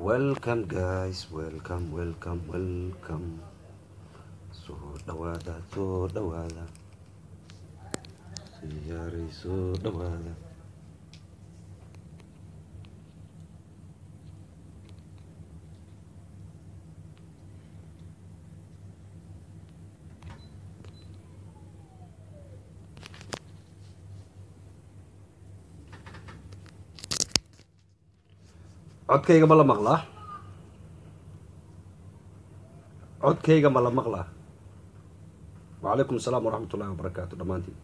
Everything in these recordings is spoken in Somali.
welcome guys welcome welcome welcome soo dhawaada soo dhawaada siyaaray soo dhawaada codkayga ma la maqlaa codkayga ma la maqlaa wacalaykum asalaam waraxmat ullahi wabarakaatu dhammaantiin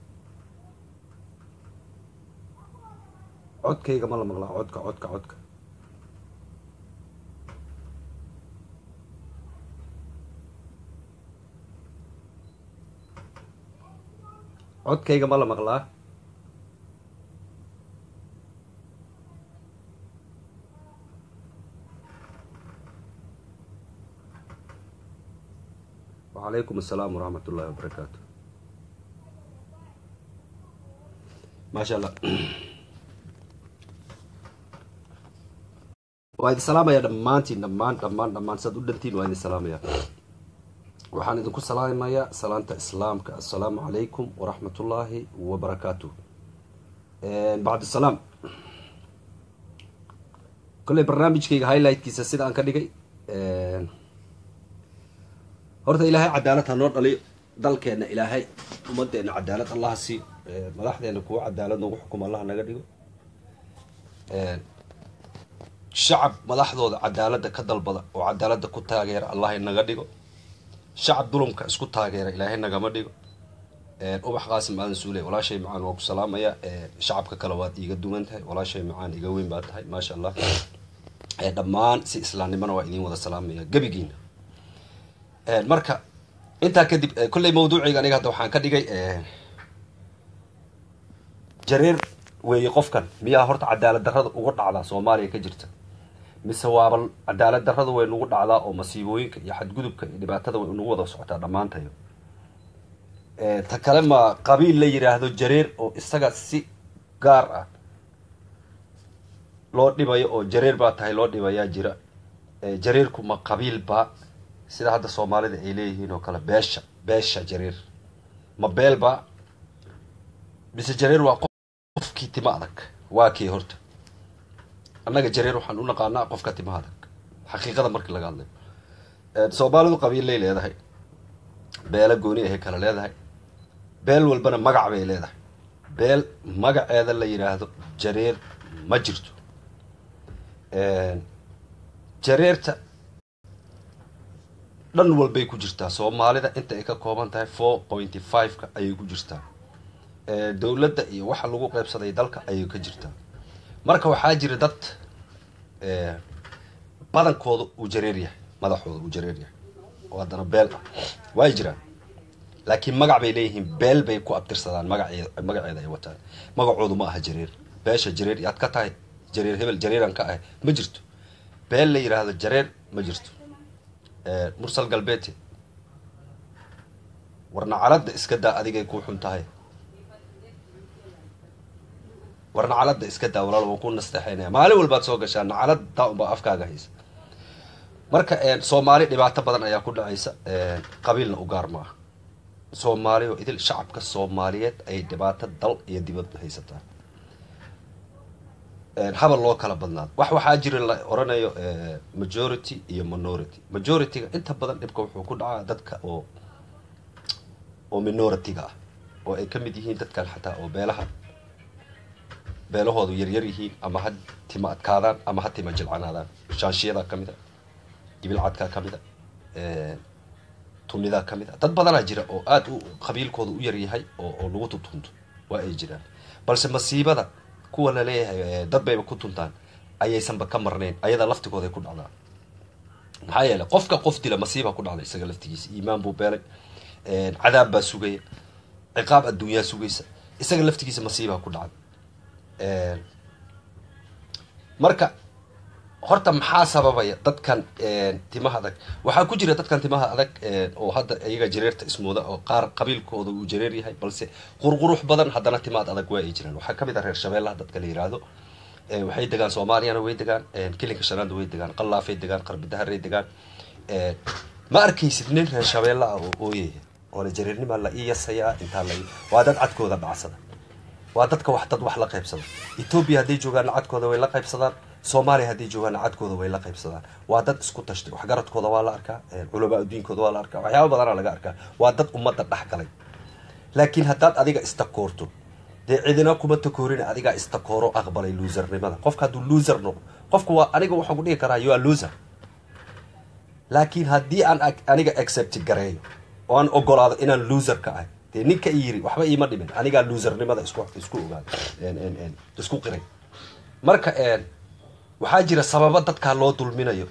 codkayga ma la maqlaa codka codka codka codkayga ma la maqlaa wacalaykum asalaam waraxmat ullahi wabarakaatu maasha allah waa idin salaamaya dhammaantiin dhammaan dhammaan dhammaan saad u dhantiin waa idin salaamaya waxaan idinku salaamayaa salaanta islaamka assalaamu calaykum waraxmat ullaahi wabarakaatu bacd salaam kolley barnaamijkayga highlightkiisa sida aan ka dhigay horta ilaahay cadaalad ha noo dhaliyo dalkeenna ilaahay ummadeenna cadaalad allaha sii madaxdeena kuwa cadaalad noogu xukuma allaha naga dhigo shacab madaxdooda cadaaladda ka dalbada oo cadaaladda ku taageera allahay naga dhigo shacab dulumka isku taageera ilaahay nagama dhigo ubax qaasim aadan suule walaashay macaan waa ku salaamaya shacabka kale waad iiga duwan tahay walaashay macaan iga weyn baa tahay maasha allah dhammaan si islaamnimona waa idiin wada salaamaya gebigiina marka intaa kadib kolley mawduuciga aniga hadda waxaan ka dhigay jareer weeye qofkan miyaa horta cadaalad darrada uga dhacdaa soomaaliya ka jirta mise waaba cadaalad darrada way nagu dhacdaa oo masiibooyinka iyo xadgudubka iyo dhibaatada way nagu wada socotaa dhammaantayo ta kale ma qabiil la yiraahdo jareer oo isaga si gaar ah loo dhibayo oo jareer baa tahay loo dhibayaa jira jareerku ma qabiil baa sida hadda soomaalida ay leeyihiin oo kale beesha beesha jareer ma beelba mise jareer waa qofkii tima adag waa kii horta annaga jareer waxaan u naqaanaa qofka tima adag xaqiiqada markii laga hadlayo soomaalidu qabiillay leedahay beelo gooni ahay kale leedahay beel walbana magac bay leedahay beel magaceeda la yidhaahdo jareer ma jirto jareerta dhan walbay ku jirtaa soomaalida inta ay ka kooban tahay four pointy five-ka ayay ku jirtaa dowladda iyo waxa lagu qeybsaday dalka ayay ka jirtaa marka waxaa jira dad badankooda uu jareer yahay madaxooda uu jareer yahay oo haddana beel ah way jiraan laakiin magac bay leeyihiin beel bay ku abtirsadaan magaceed magaceeda ay wataan magacoodu ma aha jareer beesha jareer yaad ka tahay jareer hebel jareeran ka ahay ma jirto beel la yidhaahdo jareer ma jirto mursal galbeete war nacaladda iska daa adigay kuu xun tahay war nacaladda iska daa walaal waan ku nasteexaynaya maalin walbaad soo gashaa nacalada unbaa afkaaga haysa marka soomaali dhibaato badan ayaa ku dhacaysa qabiilna u gaar ma ah soomaali oo idil shacabka soomaaliyeed ay dhibaato dal iyo dibad haysataa habal loo kala badnaado wax waxaa jira la oranayo majority iyo minority majority-ga inta badan dhibka wuxuu ku dhacaa dadka oo oo minority-ga ah oo ay ka mid yihiin dadkan xataa oo beelaha beelahoodu yaryar yihiin ama ha tima adkaadaan ama ha tima jilcanaadaan shaanshiyadaa ka mid a gibilcadkaa ka mid a tunidaa ka mid a dad badanaa jira oo aada u qabiilkooda u yaryahay oo oo lagu tutunto waa ay jiraan balse masiibada kuwa laleeyahay dad bayba ku tuntaan ayaysanba ka marnayn ayada laftigooday ku dhacdaa maxaa yeeley qofka qof dila masiiba ku dhacday isaga laftigiisa iimaan buu beelay cadaab baa sugaya ciqaab adduunyaa sugaysa isaga laftigiisa masiibaa ku dhacday marka horta maxaa sababaya dadkan timaha adag waxaa ku jira dadkan timaha adag oo hadda iyaga jareerta ismooda oo qaar qabiilkooda uu jareer yahay balse qurqurux badan haddana timaad adag waa ay jiraan waxaa kamid ah reer shabeellaha dadka la yiraahdo waxay degaan soomaaliyana way degaan kilinka shanaadna way degaan qallaafay degaan qarbidaharay degaan ma arkaysid nin reer shabeella ah oo ooyaya oo la jareernimaa la ii yasayaa intaa la waa dad cadkooda dhacsada waa dadka wax dad wax la qaybsada etoobiya hadday joogaanna cadkooda way la qaybsadaan soomaaliya hadday joogaanna cadkooda way la qaybsadaan waa dad isku tashtay waxgaradkooda waa la arkaa culamaa adduunkooda waa la arkaa waxyaaba badana laga arkaa waa dad ummadda dhex galay laakiin haddaad adiga istakoorto dee cidina kuma takoorina adigaa istakooro aqbalay loosernimada qofka hadduu loser noqo qofku waa aniga waxaan ku dhihi karaa you are loser laakiin haddii aan aniga accept gareeyo oo aan ogolaado inaan loser ka ahay dee ninka i yiri waxba iima dhimin anigaa loosernimada isku isku ogaada isku qiray marka waxaa jira sababo dadkaa loo dulminayo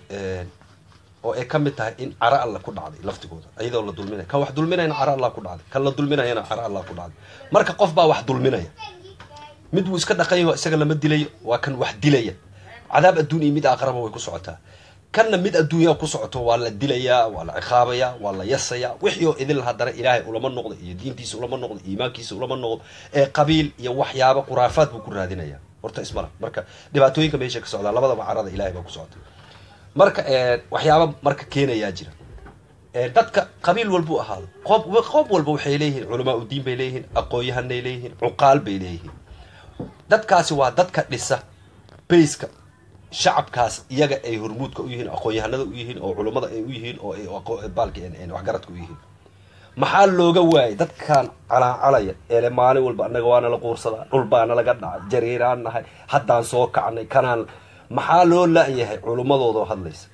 oo ay ka mid tahay in cara alla ku dhacday laftigooda iyadoo la dulminayo kan wax dulminayana cara alla ku dhacday kan la dulminayana cara alla ku dhacday marka qof baa wax dulminaya mid wuu iska dhaqayo isaga lama dilayo waa kan wax dilaya cadaab adduun iyo mid aqraba way ku socotaa kanna mid adduunya ku socoto waa la dilayaa waa la ciqaabayaa waa la yasayaa wixii oo idil haddana ilaahay ulama noqdo iyo diintiisa ulama noqdo iimaankiisa ulama noqdo ee qabiil iyo waxyaaba khuraafaad buu ku raadinaya horta ismala marka dhibaatooyinka meesha ka socdaa labadaba carada ilahay baa ku socota marka waxyaaba marka keenayaa jira dadka qabiil walbuu ahaado qob qob walba waxay leeyihiin culamaa udiin bay leeyihiin aqoon-yahanay leeyihiin cuqaal bay leeyihiin dadkaasi waa dadka dhisa bayska shacabkaas iyaga ay hormuudka u yihiin aqoon-yahanada u yihiin oo culummada ay u yihiin oo baalka waxgaradka u yihiin maxaa looga waayay dadkan calaacalaya eele maalin walba annaga waana la quursadaa dhul baana laga dhacay jariiraan nahay haddaan soo kacnay kanaan maxaa loo la-yahay culummadoodao hadlaysa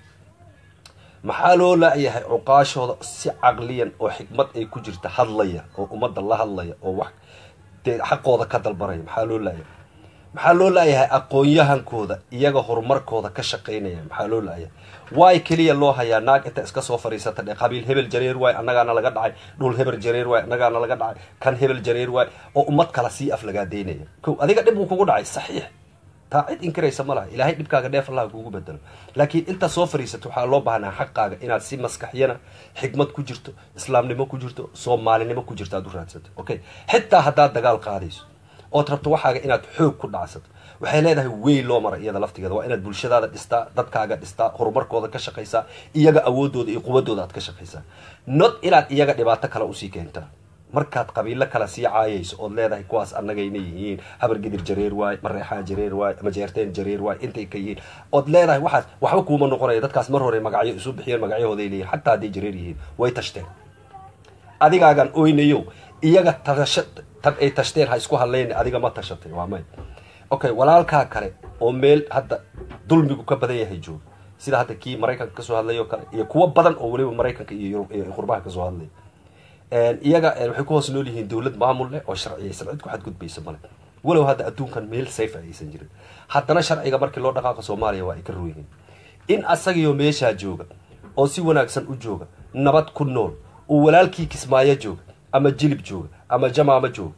maxaa loo la-yahay cuqaashooda si caqliyan oo xikmad ay ku jirta hadlaya oo ummadda la hadlaya oo wax dee xaqooda ka dalbanaya maxaa loo la-yahay maxaa loo la-yahay aqoon-yahankooda iyaga horumarkooda ka shaqaynaya maxaa loo la-yahay waay keliya loo hayaa naag inta iska soo fadhiisata dhe qabiil hebel jareer waay annagaana laga dhacay dhul hebel jareer waay annagaana laga dhacay kan hebel jareer waay oo ummad kala sii aflagaadeynaya ko adiga dhib uu kugu dhacay saxiix taa cid inkiraysa ma laha ilaahay dhibkaaga dheef allaha kuugu bedelo laakiin intaa soo fadhiisato waxaa loo baahnaa xaqaaga inaad si maskaxyana xikmad ku jirto islaamnimo ku jirto soomaalinimo ku jirto aad u raadsato okay xitaa haddaad dagaal qaadayso ood rabto waxaaga inaad xoog ku dhacsato waxay leedahay wey loo maray iyada laftigeeda waa inaad bulshadaada dhistaa dadkaaga dhistaa horumarkooda ka shaqaysaa iyaga awoodooda iyo quwadooda aad ka shaqaysaa not inaad iyaga dhibaato kale usii keentaa markaad qabiilo kale sii caayayso ood leedahay kuwaas annagayna yihiin habargidir jareer waay mareexaan jareer waay majeerteen jareer waay intay ka yihiin ood leedahay waxaas waxba kuuma noqonaya dadkaas mar hore magacyo isu bixiyeen magacyahooday leeyihin xataa hadday jareer yihiin way tashteen adigaagan oynayo iyaga tasha tan ay tashteen ha isku hadlayn adiga ma tashatay waa may okay walaalkaa kale oo meel hadda dulmigu ka badan yahay jooga sida hadda kii maraykanka kasoo hadlay oo kale iyo kuwo badan oo weliba maraykanka iyo yurub iyo qurbaha kasoo hadlay iyaga waxay ku hoos nool yihiin dawlad maamul leh oo sharciyaysan cid ku xadgudbaysa male walow hadda adduunkan meel safe aysan jirin haddana sharciga markii loo dhaqaaqo soomaaliya waa ay ka royihiin in asagiyo meeshaa jooga oo si wanaagsan u jooga nabad ku nool uu walaalkii kismaayo jooga ama jilib jooga ama jamaamo jooga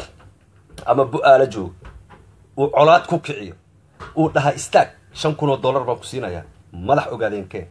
ama bu-aalo jooga uu colaad ku kiciyo uu dhaha istaag shan kun oo dollar baan ku siinayaa madax ogaadeen kee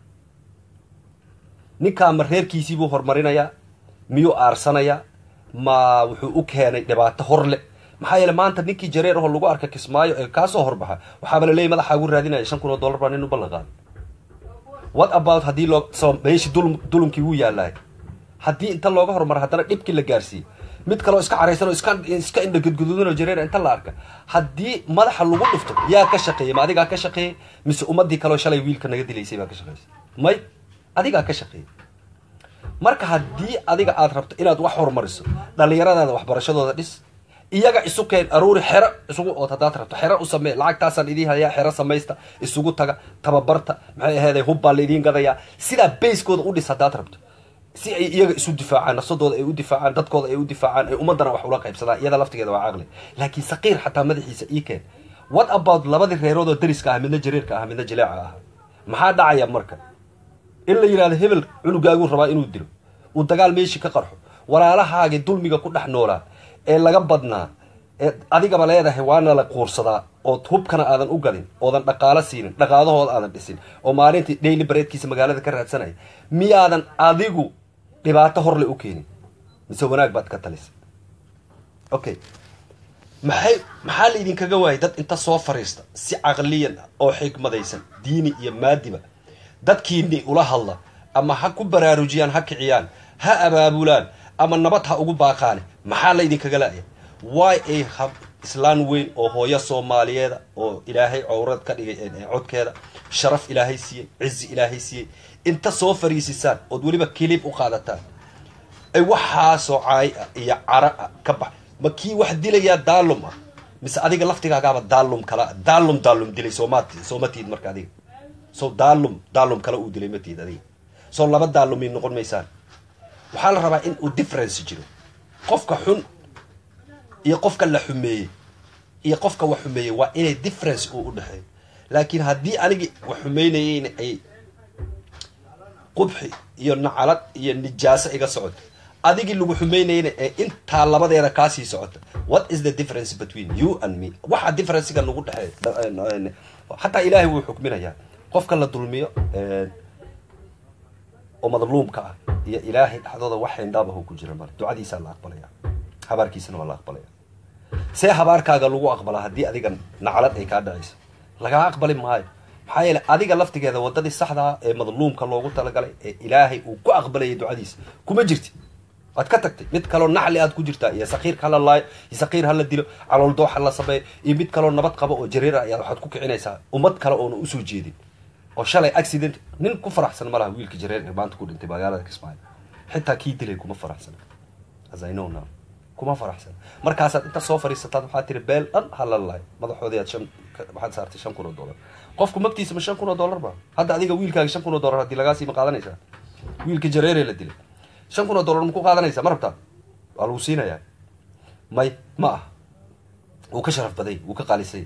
ninkaa ma reerkiisiibuu horumarinayaa miyuu aarsanayaa ma wuxuu u keenay dhibaato hor le maxaa yeele maanta ninkii jareer aho lagu arka kismaayo ee kaasoo horbaxa waxaaba laleeyay madaxaagu raadinaya shan kun oo dollar baa nin u ballan qaaday what about haddii loo so meeshii dul dulumkii wuu yaalaay haddii inta looga horumara haddana dhibkii la gaarsiiyey mid kaleo iska caraysan oo iska iska indhagudgududan oo jareer inta la arka haddii madaxa lagu dhufto yaa ka shaqeeyey ma adigaa ka shaqeeyey mise ummadii kaleo shalay wiilka naga dilaysay baa ka shaqeysay may adigaa ka shaqeeyey marka haddii adiga aad rabto inaad wax horumariso dhalinyaradaada waxbarashadooda dhis iyaga isu keen aruuri xero isugu ood haddaad rabto xero u samee lacagtaasaan idiin hayaa xero samaysta isugu taga tababarta maxay aheeday hubbaa laidiin gadayaa sidaa bayskooda u dhis haddaad rabto si ay iyaga isu difaacaan nafsadooda ay u difaacaan dadkooda ay u difaacaan ay ummadana wax ula qaybsadaan iyada laftigeeda waa caqli laakiin saqiir xataa madaxiisa ii keen what about labadii reerood oo dariska ah midna jareerka ah midna jileeca ah maxaa dhacaya marka in la yidhahdo hebel cunugaaguu rabaa inuu dilo uu dagaal meeshii ka qarxo walaalahaagii dulmiga ku dhex noolaa ee laga badnaa ee adigaba leedahay waana la quursadaa ood hubkana aadan u gadin oodan dhaqaalo siinin dhaqaalahooda aadan dhisin oo maalintii daily bareedkiisa magaalada ka raadsanaya miyaadan adigu dhibaato horle u keenin mise wanaag baad ka talisa okay maxay maxaa la idinkaga waayay dad inta soo fariista si caqliyan ah oo xikmadaysan diini iyo maadiba dadkiini ula hadla ama ha ku baraarujiyaan ha kiciyaan ha abaabulaan ama nabad ha ugu baaqaane maxaa la idinkaga laaya way ay hab islaan weyn oo hooyo soomaaliyeeda oo ilaahay cowrad ka dhigay codkeeda sharaf ilaahay siiyey cizi ilaahay siiyey inta soo fariisisaan ood weliba kilib u qaadataan ay waxaasoo caay ah iyo cara ah ka bax ma kii wax dilayaa daalum ah mise adiga laftigaagaaba daalum kala daalum daalum dilay soomat sooma tiid marka adiga so daalum daalum kale uu dilay ma tiid adiga soo laba daalumay noqon maysaan waxaa la rabaa in uu difference jiro qofka xun iyo qofka la xumeeyey iyo qofka wax xumeeyey waa inay difference uu u dhexeeyo laakiin haddii anigi wax xumeynayeyna ay qubxi iyo nacalad iyo nijaaso iga socoto adigii lagu xumeynayna ee intaa labadeeda kaasii socota what is the difference between you and me waxa differencega nagu dhexeey xataa ilaahay wuu xukminayaa qofka la dulmiyo oo madluumka ah iyo ilaahay dhexdooda wax xindhaabahu ku jira male ducadiisaa la aqbalaya habaarkiisana waa la aqbalaya see habaarkaaga lagu aqbalaa haddii adiga naclad ay kaa dhacayso lagaa aqbali maayo maxaa yeele adiga laftigeeda wadadii saxdaa ee madluumka loogu talagalay ee ilaahay uu ku aqbalayay ducadiisa kuma jirti waad ka tagtay mid kaloo naxli aad ku jirtaa iyo sakiirka hala laayo iyo sakiir hala dilo calool doox hala sameeyo iyo mid kaloo nabad qaba oo jareera ayaad waxaad ku kicinaysaa ummad kale oona usoo jeedin oo shalay accident nin ku faraxsan ma laha wiilka jareer ee maanta ku dhintay magaalada kismaayo xitaa kii dilay kuma faraxsana as i know now kuma faraxsan markaasaad inta soo fariisataad waxaad tiri beel dhan hala laayo madaxoodii aad shan waxaad saartay shan kun oo dollar qofku magtiisa ma shan kun oo dollar ba hadda adiga wiilkaaga shan kun oo dollar haddii lagaasii ma qaadanaysaa wiilka jareeree la dilay shan kun oo dollar ma ku qaadanaysaa ma rabtaa waa lagu siinayaa may ma ah wuu ka sharaf baday wuu ka qaalisay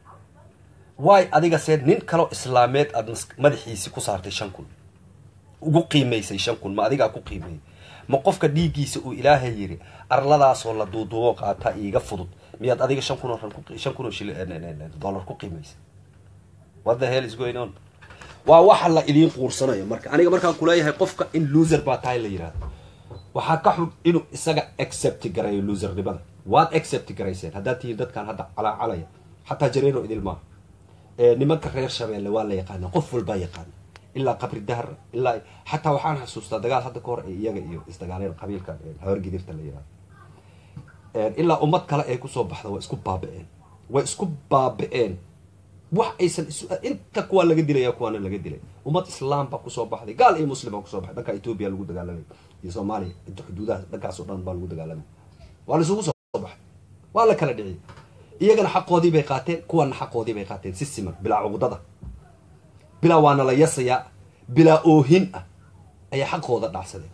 waay adiga see nin kaloo islaameed aad madaxiisi ku saartay shan kun ugu qiimaysay shan kun ma adigaa ku qiimeeyay ma qofka dhiiggiisa uu ilaahay yiri arladaasoo la duuduubo qaata iiga fudud miyaad adiga shan kun oo shan kun oo shil dollar ku qiimaysay what the hell is going on waa waxa la idiin quursanayo marka aniga markaan kuleeyahay qofka in loser baa tahay la yidhahdo waxaa ka xun inuu isaga accept garayo losernimada waad accept garayseen haddaad tihiin dadkan hadda calaacalaya xataa jareero idil maaha nimanka reer shabeelle waa la yaqaana qof walbaa yaqaana ilaa qabri dahar ilaa xataa waxaan xasuustaa dagaal hadda ka hor ee iyaga iyo isdagaaleen qabiilka hawargidirta la yihahdo ilaa ummad kale ay kusoo baxda way isku baabi-een way isku baabi-een wax aysan inta kuwaa laga dilaya kuwaana laga dilay ummad islaam baa kusoo baxday gaal iyo muslim baa kusoo baxay dhanka etoobiya lagu dagaalamay iyo soomaaliya inta xuduudaha dhankaasoo dhan baa lagu dagaalamay waa la isugu soo baxay waa la kala dhiciyay iyagana xaqoodii bay qaateen kuwana xaqoodii bay qaateen si siman bilaa cuqdada bilaa waana la yasayaa bilaa oohin ah ayay xaqooda dhacsadeen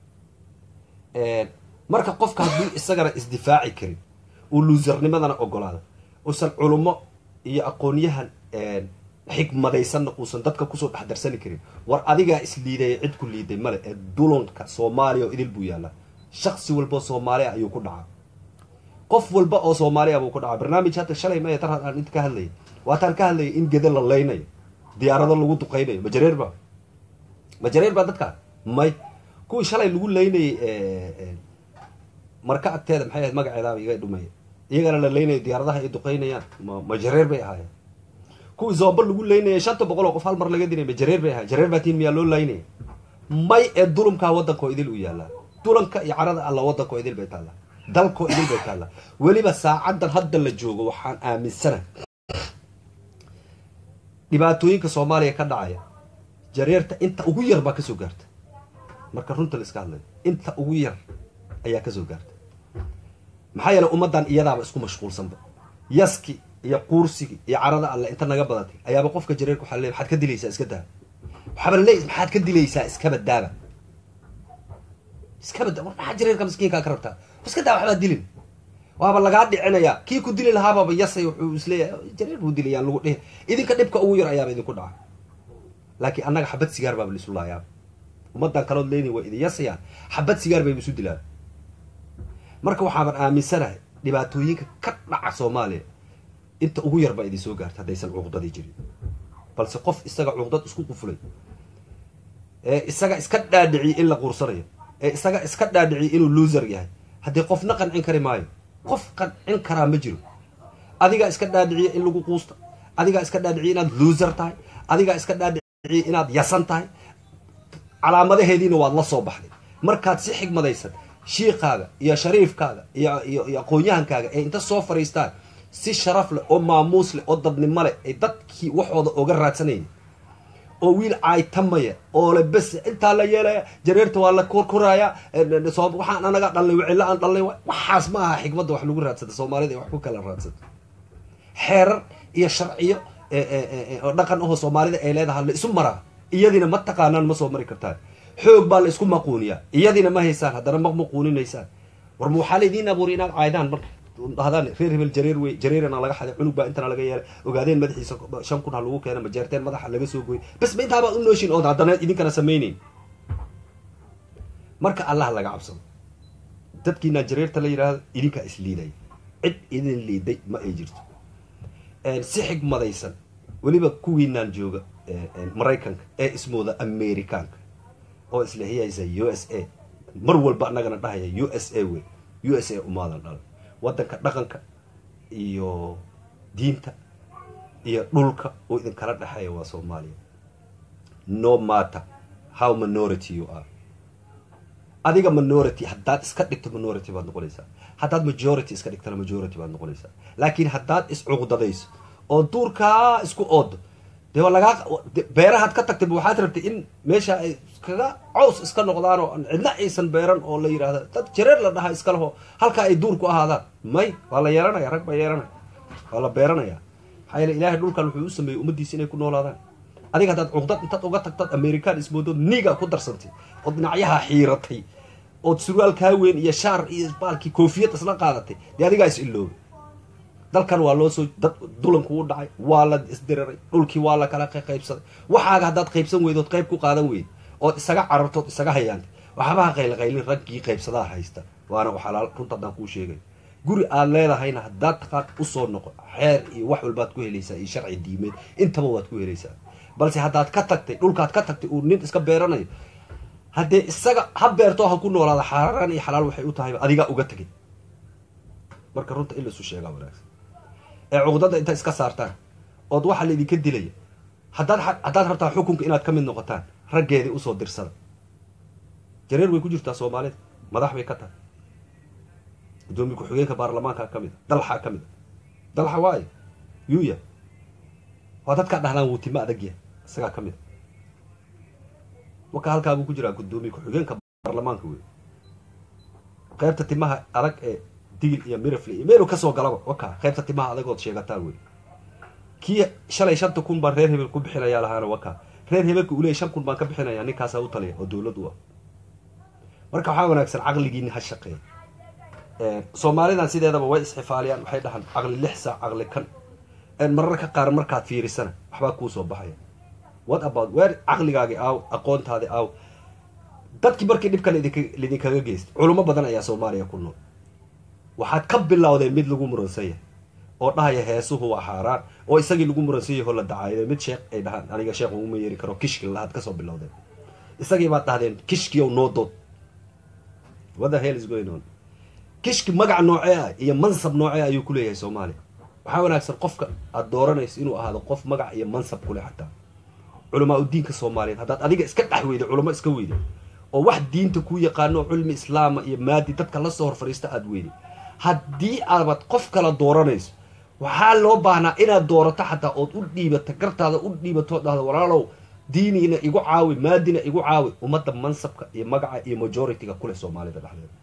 marka qofka haddii isagana isdifaaci karin uu luusarnimadana ogolaada uusan culummo iyo aqoonyahan xikmadaysanna uusan dadka kusoo dhexdarsani karin war adigaa isliidaya cid ku liiday male ee dulanka soomaaliya oo idil buu yaallaa shaksi walboo soomaali ah ayuu ku dhacaa qof walba oo soomaaliya buu ku dhacaa barnaamij hadda shalay maya tar aan inta ka hadlayay waataan ka hadlayay in geda la leynayo diyaarado lagu duqeynayo majareer ba majareer baa dadkaa may kuwii shalay lagu leynayay marka agteeda maxay ahayd magaceedaaba iga dhumaya iyagana la leynayo diyaaradaha ay duqeynayaan ma majareer bay ahaayeen kuwii zooba lagu leynayay shanta boqol oo qof hal mar laga dilay majareer bay ahayen jareer baa tiin miyaa loo leynaya may ee dulumkaa waddankoo idil u yaallaa dulanka iyo carada alla waddankoo idil bay taallaa dalkoo idil bay taallaa weliba saacaddan hadda la joogo waxaan aaminsana dhibaatooyinka soomaaliya ka dhacaya jareerta inta ugu yar baa kasoo gaarta marka runta la iska hadlayo inta ugu yar ayaa kasoo gaarta maxaa yeele ummaddan iyadaaba isku mashquulsanba yaski iyo quursigi iyo carada alle inta naga badatay ayaaba qofka jareerka waxaa le maxaad ka dilaysaa iska daa waxaaba le maxaad ka dilaysaa iskaba daaba iskaba da war maxaa jareerka miskiinkaa ka rabtaa iska daa waxbaa dilin waaba lagaa dhicinayaa kii ku dili lahaababa yasay wuxuu isleeyahay jareer buu dilayaan lagu dhihi idinka dhibka ugu yar ayaaba idinku dhaca laakiin annaga xabad sigaar baaba laisu laayaaba ummaddan kalood leyni waa idin yasayaan xabad sigaar bayba isu dilaan marka waxaaban aaminsanahay dhibaatooyinka ka dhaca soomaaliya inta ugu yar baa idin soo gaarta haddaysan cuqdadii jirin balse qof isaga cuqdad isku qufulay ee isaga iska dhaadhiciyay in la quursanayo ee isaga iska dhaadhiciyay inuu loser yahay haddii qofna qancin kari maayo qof qancin karaa ma jiro adigaa iska dhaadhiciya in lagu quusta adigaa iska dhaadhiciya inaad loser tahay adigaa iska dhaadhiciya inaad yasan tahay calaamadaheediina waad la soo baxday markaad si xigmadaysan shiikaaga iyo shariifkaaga iyo iyo iyo aqoon-yahankaaga ee inta soo fadhiistaan si sharaf leh oo maamuus leh oo dadnimo leh ay dadkii waxooda oga raadsanayeen oo wiil caaytamaya oo le bes intaa la yeelaya jareerta waa la korkoraya waxaan anaga dhalnay wicilo aan dhalnay waxaas ma aha xikmadda wax lagu raadsata soomaalida ay wax ku kala raadsato xeerar iyo sharciyo oo dhaqan ahoo soomaalida ay leedahay la isu maraa iyadina ma taqaanaan ma soo mari kartaan xoog baa la isku maquuniyaa iyadina ma haysaan haddana ma maquuninaysaan war ma waxaa laydiin abuuri inaad caydaan marka dhahdaan reer hebel jareer wey jareerana laga xaday cunug baa intana laga yeelay ogaadeen madaxiisa shan kun ha lagu keena majeerteen madaxa laga soo gooyay bas ma intaabaa u nooshin ood haddana idinkana samayneyn marka allah laga cabsado dadkiinaan jareerta la yidhaahdo idinkaa isliidaya cid idin liiday ma ay jirto si xigmadaysan weliba kuwiinaan jooga maraykanka ee ismooda americaanka oo islehiyaysa u s a mar walba annagana dhahaya u s a wey u s a umaadan dhala waddanka dhaqanka iyo diinta iyo dhulka uu idinkala dhexeeya waa soomaaliya no matter how minority you are adiga minority haddaad iska dhigto minority baad noqonaysaa haddaad majority iska dhigtana majority baad noqonaysaa laakiin haddaad iscuqdadayso oo duurkaa isku oodo dee waa lagaa beerahaad ka tagtay waxaad rabtay in meesha ay iskaga caws iska noqdaan oo cidna aysan beeran oo la yidhahda dad jareer la dhahaa iska leho halkaa ay duur ku ahaadaan may waa la yeelanaya rag baa yeelanaya waa la beeranaya maxaa yeele ilaahay dhulkan wuxuu u sameeyey ummaddiisa inay ku noolaadaan adiga haddaad cuqdad intaad uga tagtad american ismoodood niga ku darsantay ood dhinacyaha xiiratay ood surwaalkaa weyn iyo shaar iyo baalkii koofiyad isla qaadatay dee adigaa is iloobay dalkan waa loo soo dad dulanku u dhacay waa la isdiriray dhulkii waa la kala qaybsaday waxaaga haddaad qaybsan weydood qayb ku qaadan weyd ood isaga carartood isaga hayaantay waxbaha qaylqaylin raggii qaybsadaa haysta waana waxalaal runta haddaan kuu sheegay guri aad leedahayna haddaad taqaan usoo noqo xeer iyo wax walbaad ku helaysaa iyo sharci diimeed intaba waad ku helaysaa balse haddaad ka tagtay dhulkaad ka tagtay uu nin iska beeranayo haddee isaga ha beertoo ha ku noolaada xaaraan iyo xalaal waxay u tahayba adigaa uga tegay marka runta in laisu sheegaa wanaagsan ee cuqdada inta iska saartaan ood waxaa laydinka dilaya haddaad haddaad rabtaa xukunka inaad ka mid noqotaan raggeedii usoo dirsada jareer way ku jirtaa soomaalida madax bay ka tahay guddoomiye ku-xigeenka baarlamaanka ka mid a dalxa ka mid a dalxa waayo yuya waa dadkaa dhahdaan wuutimo adagya isagaa ka mid a marka halkaa buu ku jiraa guddoomiye ku-xigeenka baarlamaanka wey qaybta timaha adag ee digil iyo mirafle iyo meelu kasoo galaba waka qaybta timaha adagood sheegataan wey kii shalay shanta kun baan reer hebel ku bixinayaa lahaana waka reer hebelka uleey shan kun baan ka bixinayaa ninkaasaa u taliya oo dawlad u ah marka waxaa wanaagsan caqligiini ha shaqeeya soomaalidan sideedaba way isxifaaliyaan waxay dhahaan caqli lix saac caqli kan mararka qaar markaad fiirisana waxbaa kuu soo baxaya what about weer caqligaagi aaw aqoontaadi aaw dadkii markii dhibkan lidinkaga geystay culimo badan ayaa soomaaliya ku nool waxaad ka bilowdeen mid lagu muransan yahay oo dhahaya heesuhu waa xaaraan oo isagii lagu muransan yahay oo la dacaayo mid sheekh ay dhahaan aniga sheekh uguma yeeri karo kishki lahaad kasoo bilowdeen isagii baad dhahdeen kishkiyow noo dood what the hell is going on kishki magac noocee ah iyo mansab noocee ayuu ku leeyahay soomaaliya waxaa wanaagsan qofka aada dooranayso inuu ahaado qof magac iyo mansab kuleh xataa culamaa u diinka soomaaliyeed haddaad adiga iska dhex weyday culamo iska weyday oo wax diinta kuu yaqaano oo cilmi islaama iyo maadi dadka lasoo hor fadhiista aada weyday haddii aabad qof kala dooranayso waxaa loo baahnaa inaad doorato xataa ood u dhiibata gartaada u dhiibato dhahdo walaalow diiniina igu caawi maadina igu caawi ummadda mansabka iyo magaca iyo majority-ga kuleh soomaalida dhexdeeda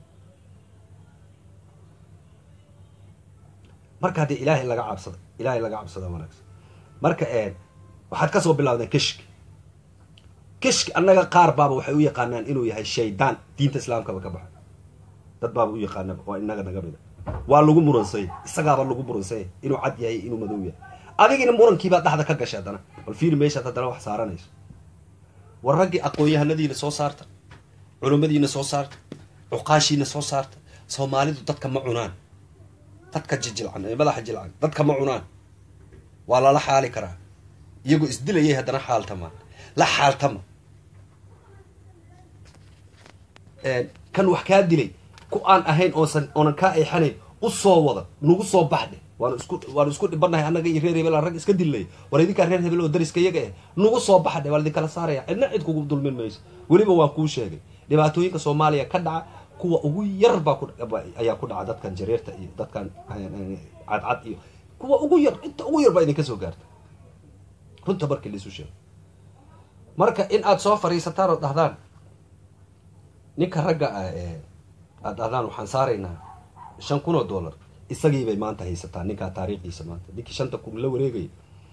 marka haddii ilaahay laga cabsada ilaahay laga cabsada wanaagsan marka waxaad kasoo bilawdeen kishki kishki annaga qaar baaba waxay u yaqaanaan inuu yahay shaydaan diinta islaamkaba ka baxa dad baaba u yaqaanaba waa inaga naga mida waa lagu muransanya isagaaba lagu muransanya inuu cad yahay inuu madow yahay adigina murankiibaa dhexda ka gashay haddana bal fiiri meeshaad haddana wax saaranayso war raggii aqoon-yahanadiina soo saarta culimmadiina soo saarta cuqaashiina soo saarta soomaalidu dadka ma cunaan dadka jijilcan ee madaxa jilcan dadka ma cunaan waa lala xaali karaa iyagoo isdilayay haddana xaaltamaan la xaaltama kan wax kaa dilay ku aan ahayn oosan oonan kaa eexanayn u soo wada nagu soo baxdhe waanu isku waanu isku dhibanahay annaga iyo reer hebel aan rag iska dilnay war idinkaa reer hebel oo dariska iyaga eh nagu soo baxa dhe waa idinkala saaraya cidna cid kugu dulmin mayso weliba waan kuu sheegay dhibaatooyinka soomaaliya ka dhaca kuwa ugu yar baa ku ayaa ku dhaca dadkan jareerta iyo dadkan cadcad iyo kuwa ugu yar inta ugu yar baa idinka soo gaarta runta markii laisu sheego marka in aad soo fariisataan oo dhahdaan ninka ragga ah ee aad dhahdaan waxaan saaraynaa shan kun oo dollar isagii bay maanta haysataa ninkaa taariikhdiisa maanta ninkii shanta kun la wareegay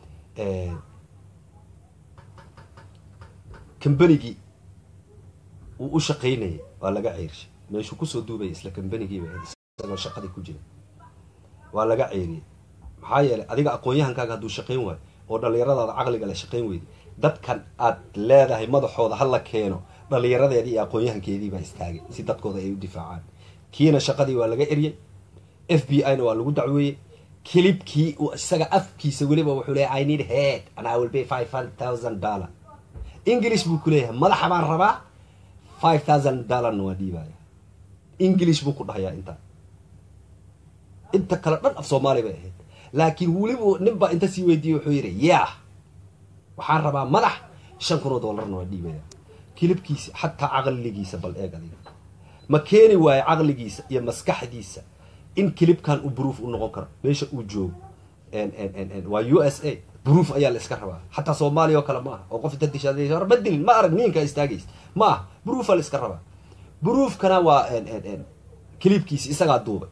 kambanigii uu u shaqaynayay waa laga ceyrshay meeshuu kusoo duubaya isla kambanigiiba isagoo shaqadii ku jira waa laga ceyriyay maxaa yeelay adiga aqoon-yahankaaga hadduu shaqayn waayo oo dhallinyaradaada caqliga le shaqayn weyday dadkan aad leedahay madaxooda hala keeno dhallinyaradeedii iyo aqoon-yahankeedii baa istaagay si dadkooda ay u difaacaan kiina shaqadii waa laga eryay f b i na waa lagu dacweeyey kilibkii uu isaga afkiisa weliba wuxuu leeyahay i need head and i will pay five hundred thousand dollar english buu ku leeyahay madaxa baan rabaa five thousand dollarna waa dhiibaya english buu ku dhahayaa intaa inta kale dhan af soomaali bay ahayd laakiin weliba nin baa inta sii weydiiyey wuxuu yidhi yah waxaan rabaa madax shan kun oo dollarna waa dhiibaya kilibkiisa xataa caqligiisa bal eeg adiga ma keeni waayo caqligiisa iyo maskaxdiisa in kilibkan uu bruuf u noqon karo meesha uu joogo waa u s a bruuf ayaa la iska rabaa xataa soomaaliya oo kale ma aha oo qof inta dishaa ma dilin ma arag niinka istaagays ma aha bruufa la iska rabaa bruufkana waa kilibkiisi isagaa duubay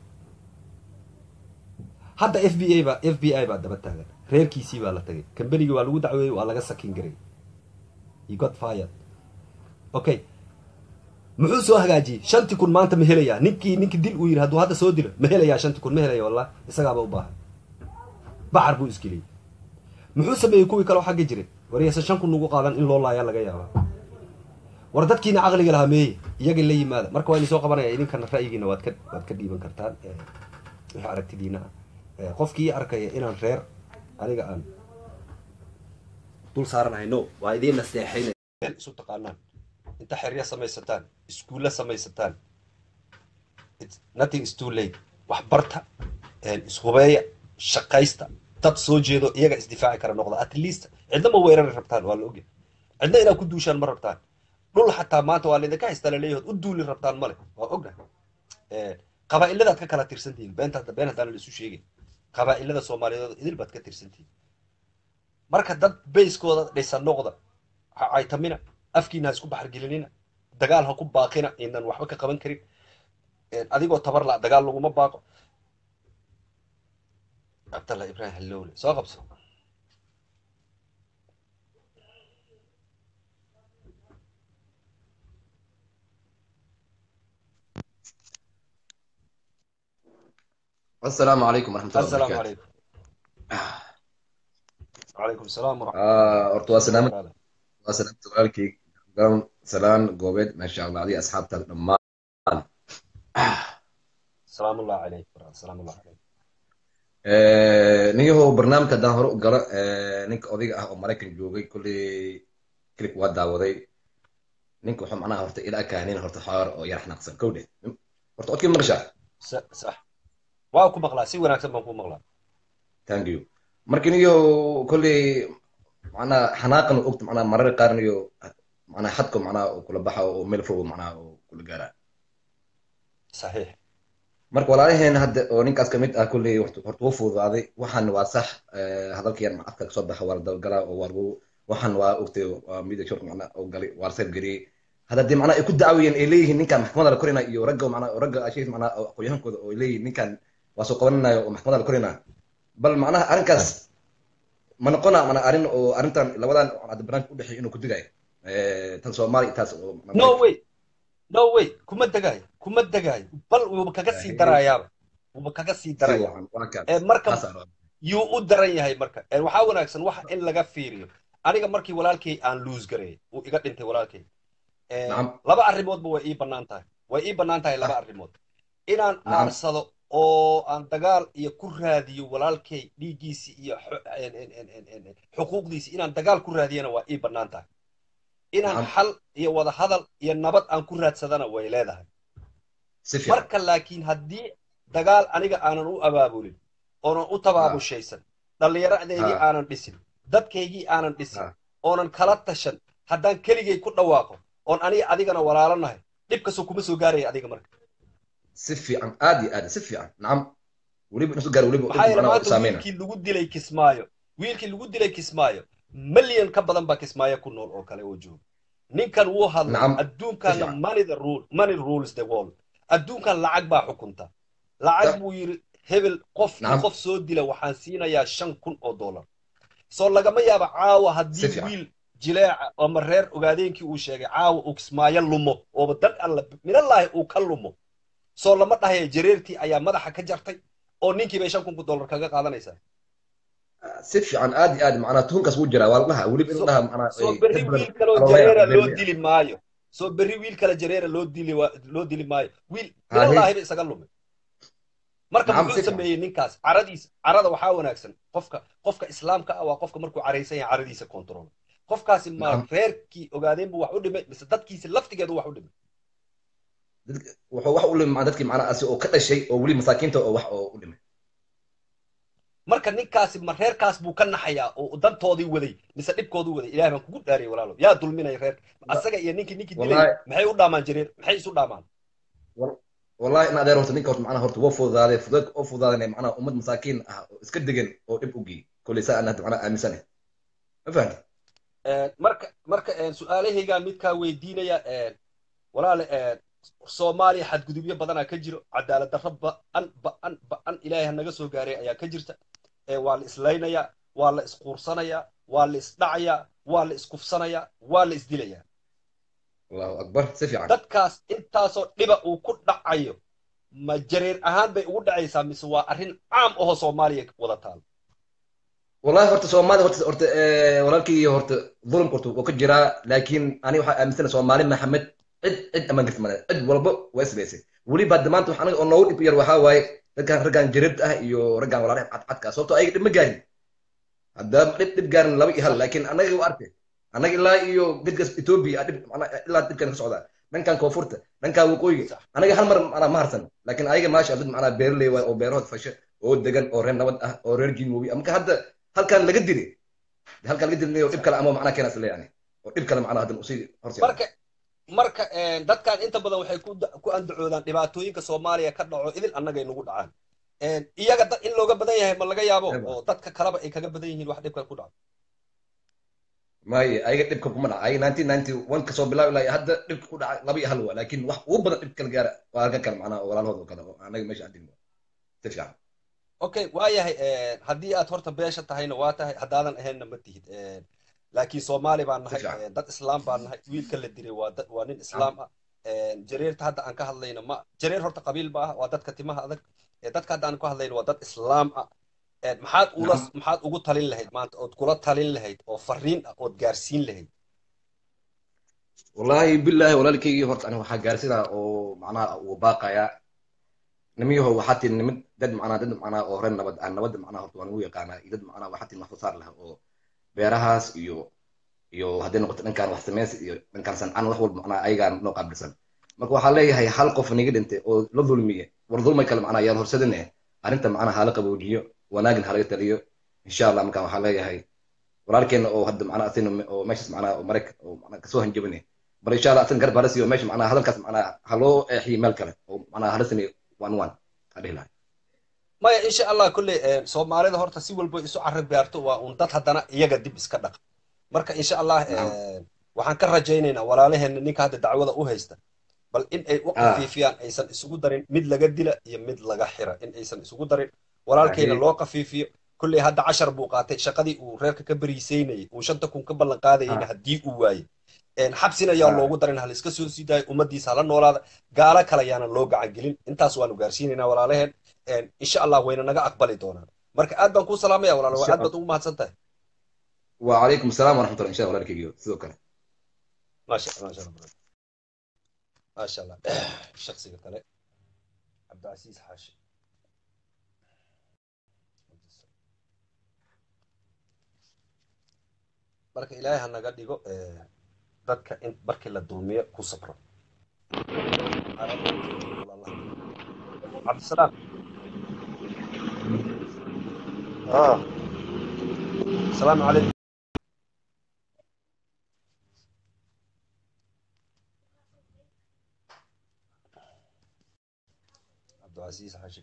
hadda f b a ba f b i baa daba taagan reerkiisii baa la tagay kambanigii waa lagu dacweeyey waa laga sakin garay you got fired okay muxuu soo hagaajiyey shantii kun maanta ma helayaa ninkii ninkii dil uu yidhi hadduu hadda soo dilo ma helayaa shantii kun ma helaya wallah isagaaba u baahan baxar buu isgeliyey muxuu sameeyey kuwii kaleo xagga jiray wariyaysan shan kun ugu qaadan in loo laayaa laga yaabaa war dadkiina caqliga lahaa meeye iyaga la yimaada marka waa idin soo qabanaya idinkana ra'yigiina waad ka waad ka dhiiban kartaan wixii aragtidiina ah qofkii arkaya inaan reer aniga aan dul saaranahay no waa idiin naseexaynaya isu taqaanaan inta xerya samaysataan iskuulla samaysataan nothing is too late wax barta ishubeeya shaqaysta dad soo jeedo iyaga isdifaaci kara noqda at least cidna ma weerari rabtaan waa la ogyahay cidna inaad ku duushaan ma rabtaan dhul xataa maanta waa laydinka haystaa laleeyahood u duuli rabtaan male waa ognahay qabaa'iladaad ka kala tirsantihiin beenta been haddaan la isu sheegin qabaa'ilada soomaaliyeed idil baad ka tirsantihiin marka dad bayskooda dhisan noqda ha caytamina afkiina ha isku baxargelinina dagaal ha ku baaqina inaan waxba ka qaban karin adigoo tabar la dagaal laguma baaqo cabdallah ibrahim hallowle soo qabso السلام عليكم ورحمة الله السلام وبركاته عليكم وعليكم السلام ورحمة آه horta waa salaamad الله waa salaamta walaalkii garan salaan goobeed maasha allah adiga asxaabtaada dhammaan سلام الله عليك سلام الله عليك ninyahow barnaamijka haddaan hore u galo ninka odayga ah oo maraykan joogay kolley klip waa daawaday ninka wuxuu macnaha horta ila akaanin horta xoor oo yar xanaaqsan kowdhe horta odkii maqashaa صح صح waa ku maqlaa si wanaagsan baan ku maqlaa thank you marka ninyahow kolley macnaha xanaaqan ogta macnaha marar qaar niyo macnaha xadko macnaha uu kula baxa oo meel fog macnaha uu kula gaaraa صحيح marka walaalaheen hadda oo ninkaas kamid ah kolley horta horta wuu fududaaday waxaan waa sax hadalkayaan afka kasoo baxa waa la dalgalaa oo waa lagu waxaan waa ogtay waa midig short macnaha oo galay waa la seebgariyey hadda dee macnaha ay ku dacwayeen ay leeyihiin ninkan maxkamadda la korina iyo ragga macnaha oo ragga ashiis macnaha oo aqoonyahankooda oo ay leeyihiin ninkan waa soo qabaninayo oo maxkamadda la korina bal macnaha arrinkaas ma noqona mana arrin oo arrintan labadan hadda barnaamijka u dhexeeya inuu ku digayo tan soomaaliya taas oo no way no way kuma degaayo kuma degaayo bal wuuba kaga sii darayaaba wuuba kaga sii si daraya wacan waa kaas ee marka taas aan rabaa. yuu u daran yahay marka ee waxaa wanaagsan wax in laga fiiriyo aniga markii walaalkay aan luus gareeyay uu iga dhintay walaalkay Ee, Nacam. laba arrimoodba way ii bannaan tahay way ii bannaan tahay laba arrimood inaan Nacam. aarsado oo aan dagaal iyo ku raadiyo walaalkay dhiiggiisi iyo xu- en- en- en- en- en- xuquuqdiisi inaan dagaal ku raadiyana waa ii bannaan tahay inaan Nacam. xal iyo wada hadal iyo nabad aan ku raadsadana way leedahay si fiican marka laakiin haddii dagaal aniga aanan u abaabulin oonan u tabaabushaysan dhallinyaradeydii Ha. aanan dhisin dadkaygii aanan dhisin Ha. oonan kala tashan haddaan keligay ku dhawaaqo oon aniga adigana walaalo nahay dhibkasoo kuma soo gaaraya adiga marka si fiican aad iyo aad si fiican nacam weliba inuu gaaro weliba maxaa yeele macnaha maanta saameyna wiilkii lagu dilay kismaayo wiilkii lagu dilay kismaayo milyan ka badan baa kismaayo ku nool oo kale oo jooga ninkan wuu hadlay Nacam. adduunkanna Fiican. money the rule money rules the world adduunkan lacag baa xukunta lacag Sa- buu yidhi hebel qofkii Nacam. qof soo dila waxaan siinayaa shan kun oo dollar soo lagama yaaba caawa Si haddii fiican. wiil jileeca ama reer ogaadeenkii uu sheegay caawa uu kismaayo lumo ooba dan alla minallaahi uu ka lumo soo lama dhahaya jareertii ayaa madaxa ka jartay oo ninkii bay shan kun dollar kaga qaadanaysaa si fiican aad iyo aad macnaha tuhunkaas wuu jiraa waa la dhaha weliba So- inuu dhaha macnaha soo ay berri dad badan wiil kaloo aloolaya, jareera loo beerley. dili maayo soo berri wiil kale jareera loo dili wa- loo dili maayo wiil Haye. minallaahiba isaga lumay marka Nacam, muxuu si fiican. sameeyey ninkaas caradiisa carada waxaa wanaagsan qofka qofka islaamka ah waa qofka markuu caraysan yahay caradiisa control qofkaasi ma Nacam. reerkii ogaadeen buu wax u dhimay mise dadkiisi laftigeedu wax u dhimay Dadka- wuxuu wax u limay dadkii macnaha asi oo ka dhashay oo weli masaakiinta oo wax oo u dhimay marka ninkaasi ma reerkaas buu ka naxayaa oo dantoodii waday mise dhibkoodii waday ilahay baan kugu dhaariyay walaalo yaa dulminaya reerka asaga iyo ninkii ninkii dilay Wallahi- maxay u dhaamaan jareer maxay isu dhaamaan wallahi in adeer horta ninka horta macnaha horta waa fududaaday fudud oo fududaaday macnaha ummad masaakiin ah oo iska degan oo dhib u geeyey kolley saa aan hadda macnaha aaminsanahay ma fahamtay Een, marka marka een, su-aalahaygaa midkaa weydiinaya een, walaale een, soomaaliya xadgudubyo badanaa ka jiro cadaalad darro ba'an ba'an ba'an ilaahay ha naga soo gaaray ayaa ka jirta Ee, waa la islaynayaa waa la isquursanayaa waa la isdhacayaa waa la iskufsanayaa waa la isdilayaa allahu akbar si fiican dadkaas intaasoo dhiba uu ku dhacayo ma jareer ahaan bay ugu dhacaysaa mise waa arrin caam ahoo soomaaliya wada taal wallahi horta soomaali horta horta eh, walaalkii horta dhulumka horta wuu ka jiraa laakiin ani waxaa aaminsanahay soomaali maxamed cid cid amaan garta male cid walba waa isbaysay weliba hadda maanta waxa anaga oo noogu dhib yar waxaa waaye raggan raggan jareerta ah iyo raggan walaalaha cadcadka sababtoo ayaga dhib ma gaarin haddaa dhib dhib gaarin laba iyo hal laakiin annaga waa arkay annaga ilaa iyo gedgas etoobiya dhib macnaha ilaa dhibkan ka socdaa dhankan koonfurta dhankan waqooyiga Sax. anaga hal mar macnaha ma harsan laakiin ayaga maasha dad macnaha beerley waay oo beerahood fashe oo degan oo reer nabad ah oo reer jinwobi marka hadda halkan laga dilay halkan laga dilay oo dhib kale ama macnaha keenaas leeyahay oo dhib kale macnaha hadda usii horseeda marka marka een, dadkan inta badan waxay ku da- ku andacoodaan dhibaatooyinka soomaaliya ka dhaco idil annagay nagu dhacaan Een, iyaga dad in looga badan yahay ma laga yaabo Ewa. oo dadka kaleba ay kaga badan yihiin wax dhibka ku dhaco maaye ayaga dhibka kuma dhaca ayaga nineteen ninety one kasoo bilaab ilaa hadda dhibka ku dhaca laba iyo hal waa laakiin wax ugu badan dhib kala gaara waa halkan kale macnaha oo walaalahooda oo kale oo anaga meesha adin si fiican okay waayahay een, haddii aad horta beesha tahayna waa tahay haddaadan ahaynna ma tihid Een, laakiin soomaali baan nahay Si fiican. een, dad islaam baan nahay wiilka la diray waa dad waa nin islaam ah Een, jareerta hadda aan ka hadlayna ma jareer horta qabiil ba ah waa dadka timaha adag Ee, dadka hadda aan ku hadlayna waa dad islaam ah Een, maxaad ula Nacam. maxaad ugu talin lahayd maanta ood kula talin lahayd oo fariin ah ood gaarsiin lahayd wallahi billahi walaalkaygii horta aniga waxaa gaarsidaa oo macnaha uu baaqayaa nimiyaho waxaa tii nimid dad macnaha dad macnaha oo reer nabad ah nabadda macnaha horta waan ugu yaqaanaa iyo dad macnaha waxaa tii maxfuusaar leh oo beerahaas iyo iyo hadday noqoto dhankan wax samaysi iyo dhankan sancaan wax walba macnaha ayagaan noo qaabilsan marka waxaa leeyahay hal qof niga dhintay oo la dulmiye war dulmay kale macnaha yaan horsadine arrinta macnaha hala qaboojiyo wanaagin halaga taliyo insha allah markaan waxaa leeyahay walaalkeena oo hadda macnaha asina oo meeshaas macnaha oo maraykan oo macnaha kasoo hanjabane bal insha allah asan garab hala siiyo meesha macnaha hadalkaas macnaha haloo eexiyo meel kale oo macnaha hala sameeyo one one ha dhihi lahay maya insha allah kolley een, soomaalida horta si walba isu carab gaarto waa un dad haddana iyaga dib iska dhaqa marka insha allah Naam. een, waxaan ka rajaynaynaa walaalaheena ninka hadda dacwada u haysta bal in ay u Ah. qafiifiyaan aysan isugu darin mid laga dila iyo mid laga xira in aysan isugu darin walaalkayna Ahe. loo qafiifiyo kolley hadda cashar buu qaatay shaqadii uu reerka ka beriisaynayay uu shanta kun ka ballan qaadayayna Ah. haddii uu waaye Een, xabsina yaa Ah. loogu darin haliska soo sii daayo ummadiisa hala noolaada gaalo kale yaana loo gacan gelin intaas waanu gaarsiinaynaa walaalaheen Een, insha allah wayna naga aqbali doonaan marka aad baan kuu salaamaya walaalo waa Insha aad baad ugu mahadsan tahay وعليكم السلام ورحمة الله إن شاء الله walaalkaygiyo sidoo kale maasha maasha allah brother. maasha allah shaksiga kale cabdicasiis xaashi marka ilaahay ha naga dhigo eh, dadka in markii la dulmiyo ku sabro cabdisalaam اه asalaamu calaykum cabdicasiis xashi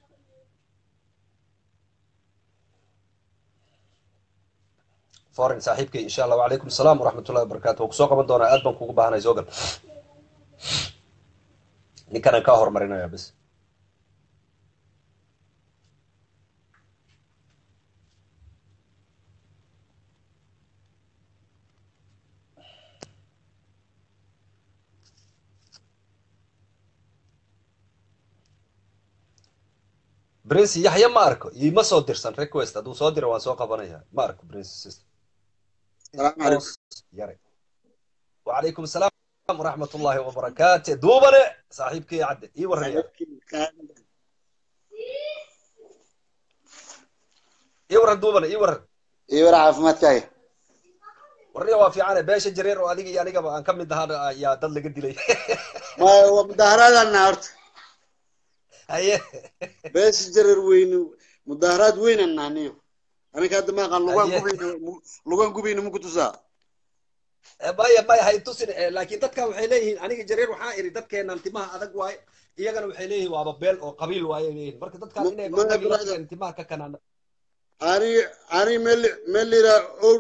foreign saaxiibkay insha allah wacalaykum asalaam waraxmat ullahi wabarakatu waan kusoo qaban doonaa aad baan kugu baahanay soo gal ninkanaan kaa horumarinaya bas prince yaxya ma arko iima soo dirsan request hadduu soo diro waan soo qabanaya ma arko prince sister السلام عليكم yare wacalaykum asalaam waraxmat ullahi wabarakaatu duubane saaxiibkii cadde ii warraya ii warran duubane ii warran ايه ورا عافمادكاي warriya waa fiicane beesha jareer oo adiga iyo anigaba aan ka mid ahaa ayaa dad laga dilay ما هو مظاهرات النهارده haye بس جرر وين مظاهرات وين النانيو انا كاد ما قال لغان أيه. قبين لغان قبين ممكن تسا maya maya hay tusin eh, laakiin dadkan waxay leeyihiin aniga jareer waxaa iri dadkeenan timaha adag waaye iyagana waxay leeyihiin waaba beel oo qabiil waaye leeyihiin marka dadkan Ma- inay ma- qabiil brother. dadkeen timaha ka kanaan اني اني ملي ملي را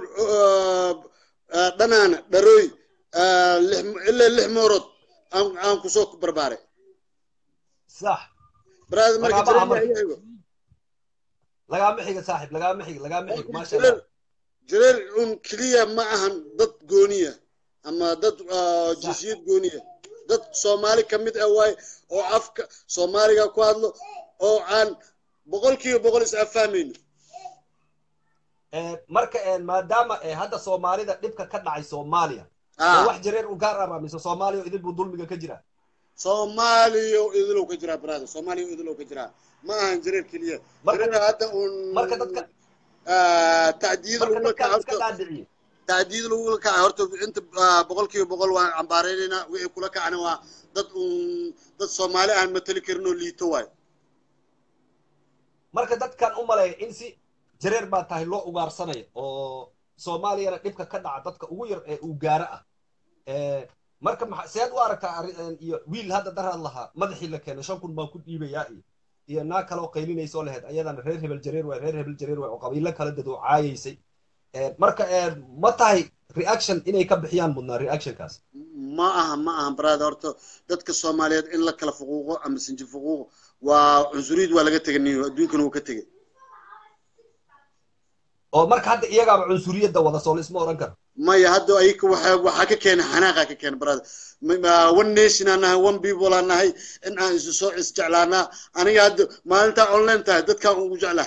دنانا دروي الا اللحمورد ام ام كسوك برباري sax براد مركي Magacabaha marka. جرير lagaama xiga saaxib lagaama xiga lagaama xiga maasha allah جرير جرير ان كليا معهم ضد جونيه اما ضد جنسيات جونيه dad soomaali ka mid ah waay oo afka soomaaliga ku hadlo oo aan boqolkiiba boqol is afahmayno Eh, marka eh, maadaama eh, hadda soomaalida dhibka ka dhacay soomaaliya Ah. ee wax jareer u gaar ah mise soomaaliya idin buu dulmiga ka jira soomaaliyo idilow ka jiraa brother soomaaliyo idilow ka jiraa ma ahan jareer keliya Marka- jareer hadda un marka dadka tacdiid marka lagula dadkaan iska kaca dhaadhiciye tacdiid lagula kaca horta inta ah, boqolkiiba boqol waan cambaareynayna wixii kula kacana waa dad un dad soomaali aan matali karin oo liito waay marka dadkan u maleeya in si jareer baa tahay loo ugaarsanayo oo soomaaliyana dhibka ka dhaca dadka ugu yar ee uu gaaro ah Eh, marka maxa seed u aragtaa arri- eh, iyo wiil hadda daraad lahaa madaxii la keenay shan kun baan ku dhiibayaa iyo iyo naag kale oo qaylinayso lahayd ayadana reer hebel jareer waay reer hebel jareer waay oo qabiilo kala dadoo caayaysay Eh, marka eh, ma tahay reaction inay ka bixiyaan mudnaa reactionkaas ma aha ma aha brother horta dadka soomaaliyeed in la kala fuquuqo ama sinji fuquuqo waa cunsuriyad waa laga tegay niyo adduunkana wuu ka tegay oo marka hadda iyagaaba cunsuriyadda wada soo laisma odhan karo maya hadda ayka waxaa waxaa ka keenay xanaaqa ka keenay brother Ma- ma- one nation aan nahay one people aan nahay in aan isu soo isjeclaanaa aniga hadda maalintaa online tahay dadkaan ugu jeclahay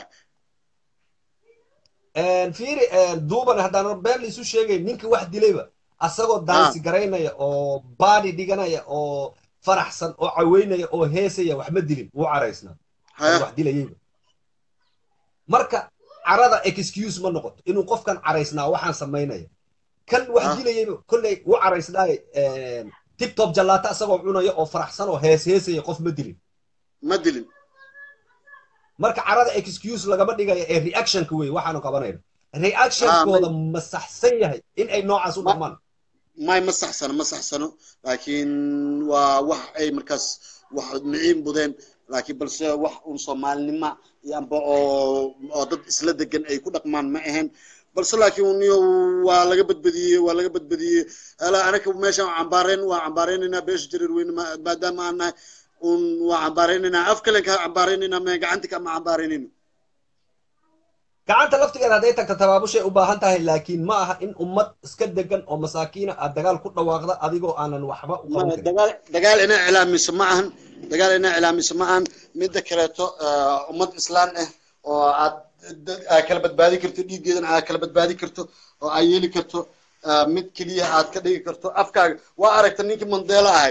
fiiri duuban haddaan been laisu sheegay ninka wax dilayba asagoo daansi garaynaya oo baadi dhiganaya oo faraxsan oo caweynaya oo heesaya waxma dilin wuu caraysnaa Haya. wax dilayayba marka carada excuse ma noqoto inuu qofkan caraysnaa waxaan samaynaya kan wax Ah. dilayayba kolley wuu caraysnaaye tibtob jallaata asagoo cunaya oo faraxsan oo hees heesaya qof ma dilin ma dilin marka carada excuse lagama dhigayo ee reactionka wey waxaanu qabanayno reactionkooda ma saxsan yahay in ay noocaas u Ma- dhaqmaan may ma saxsano ma saxsano laakiin waa wax ay markaas wax miciin budeen laakiin balse wax un soomaalinima iyo amba oo oo dad isla degan ay ku dhaqmaan ma ahayn balse laakiin uniyo waa laga badbadiyey waa laga badbadiyey ala anaka meeshaan waa cambaareen waa cambaareynaynaa beesha jareer weyne ma- maadaama aan nahay un waa cambaareynaynaa af kalen ka cambaareynaynaa me gacanta kama cambaaraynayno gacanta laftigeeda hadday tagta tabaabushay u baahan tahay laakiin ma aha in ummad iska degan oo masaakiina aad dagaal ku dhawaaqda adigoo aanan waxba u qaban Ma- karin dagaal dagaal inaa iclaamiso ma ahan dagaal inaa iclaamiso ma ahan midda kaleeto ah, ummad islaan ah oo aad dad- aad kala badbaadi karto dhiiggeedana aad kala badbaadi karto oo aad yeeli karto ah, mid keliya aad ka dhigi karto afkaaga waa aragta ninkii mandela ahay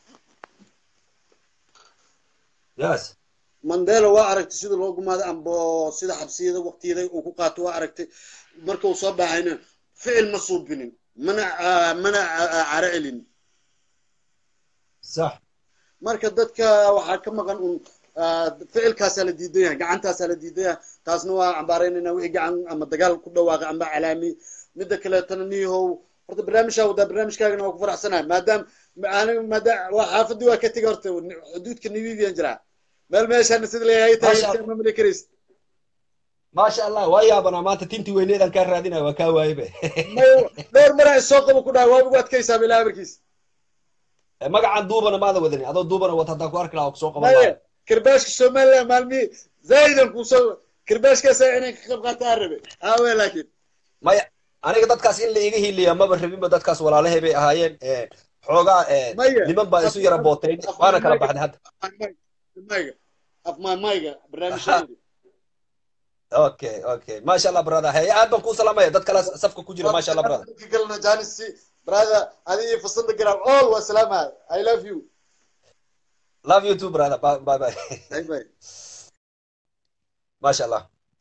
yes mandela waa aragtay sida loo gumaaday amba sida xabsiyada waqtiyada uu ku qaato waa aragtay marka uu soo baxayna ficil ma suubinin mana ah, mana ah, ah, caro celin sax marka dadka waxaa ka maqan un ah, ficilkaasaa la diidan yahay gacantaasaa la diidan yahay taasna waa cambaaraynayna wixii gacan ama dagaal ku dhawaaqay amba calaami midda kaleetana niyahow horta barnaamijkaa wadaa barnaamijkaagana waa ku faraxsanahay maadaam aniga maadaam waa xaafadii waa ka tegay horta xuduudka nabibiyan jiraa meel meeshaana sida leeyahay tahay Masha Allah. ma mali karaysid maasha allah waa yaabanaa maanta tintii weyneedaan kaa raadinaya waa kaa waayebe may dhowr maraa soo qabo ku dhahay waa ugu adkaysaa bilaa amarkiis magacan duubana maada wadani adoo duubana wata haddaan ku arki lahaa kusoo qaban maye lahaa kirbaashka somaliland maalmihii zaa'idan kuusoo kirbaashkaasa inay ka qayb qaataa rabe aawe laakiin maya aniga dadkaas in la iga hiliya maba rabinba dadkaas walaalahay bay ahaayeen eh, xoogaa eh, Maya. niman baa isu yara bootayn waana kala baxday hadda mayga af mayga barnaamijyadeedi okay okay maasha allah brother hey aad baan kuu salaamaya dad kala safka ku jira maasha allah brother dadka kalena janisi brother adiga iyo fasanda garaab all waa salaamaya i love you love you too brother bye bye bye bye bye maasha allah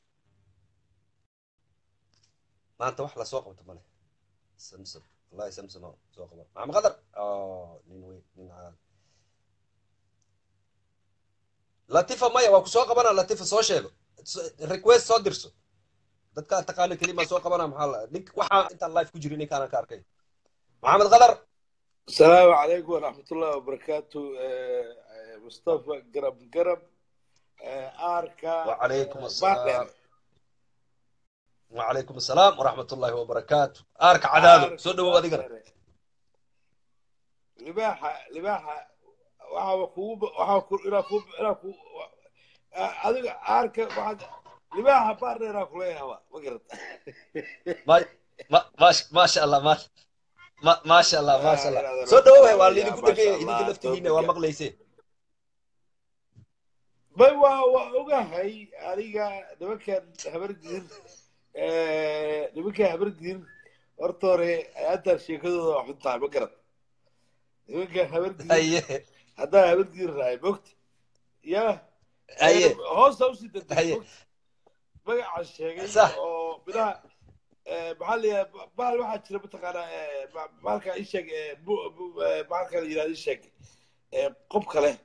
maanta wax lasoo qabto male samsam wallahi samsam oo soo qaban maxamed qadar oh nin weyn nin caad latifa maya waa ku soo qabana latifa soo sheego So- request soo dirso dadkaa taqaana kelima soo qabana maxaa la nin waxaa intaan live ku jirin ninkaanan ka arkay maxamed qadar السلام عليكم ورحمة الله وبركاته آه، آه، مصطفى قرب قرب آه، آركا وعليكم آه، السلام. بارلر. وعليكم السلام ورحمة الله وبركاته أرك عدادو آركا سو دو أديقنا بارلر. لباحة لباحة waxaa kugu waxaa ku inaa ku inaa ku adiga aarka waxaad libaaxa baarneeraa kuleeyaha ma garad ما ما ما ما شاء الله ما ما ما شاء الله ما شاء آه، الله لا، سو دو لا، واللي يا يقول ما لك شاء إذا الله، كلفتينا توفيق. ومقليسين bay waa waa ogahay adiga nimankan habargir nimankan habargir horta hore hadda sheekadooda waa xun tahay ma garad nimankan habargir أيه haddaan habargir rahay mogta ya أيه hoosta usii degtay أيه mogta magaca sheegay Sax. oo bilaha maxaa la yidhaha bahal waxaa jira mataqaanaa bahalka isheeg bahalka la yidhahda isheeg qobka leh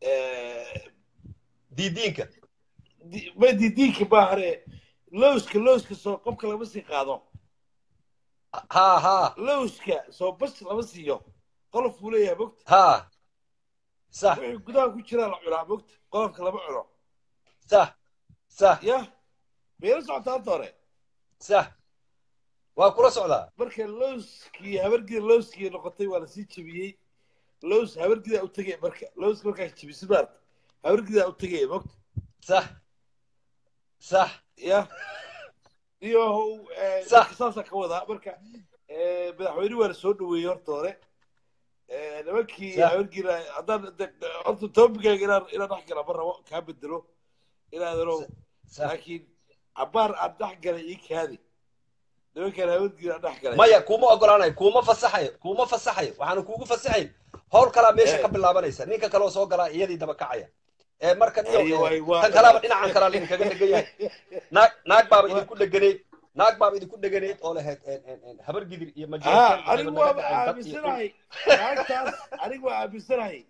دي دينك di- ma didiinka baahare lowska lowska soo qobka lama sii qaado ها ها lowska soo bas lama siiyo qolof buu leeyahay mogta ها صح wixii gudaha ku jiraa la cunaa mogta qolofka lama cuno صح صح yah meela socotaa hadda hore صح وكل صعدة marka lowskii habargida lowskii noqotay waa lasii jebiyey lows habargidaa u tegay marka lowska markaa jebisi maarta habargidaa u tegaya mogta صح صح yah iyo Sax. dadka saasaa ka wadaa marka eh, madaxweyne waa la soo dhaweeyey horta hore Eh, nimankii Sax. habargida haddaan de- horta toobigaaga inaan inaan dhex gala ma rabo kaa bedelo inaadano صح laakiin cabaar aan dhex galay ii kaadi nimankaan habargida aan dhex galay maya kuma ogolaanayo kuma fasaxayo kuma fasaxayo waxaana kuugu fasaxayn howl kalaa meesha Eh. ka bilaabanaysa ninka kaloo soo galaa iyadii daba kacaya ee marka niyo Ay, waay, waa- tan kalaaba dhinacan kalaa idinkaga dhegan yahay naag naag baaba idinku dheganeyd naag baaba idinku dheganeyd oo lahayd en- en- en, habar gidir iyo ha majeerteen anigu waaba aaminsanahay naagtaas anigu waa aaminsanahay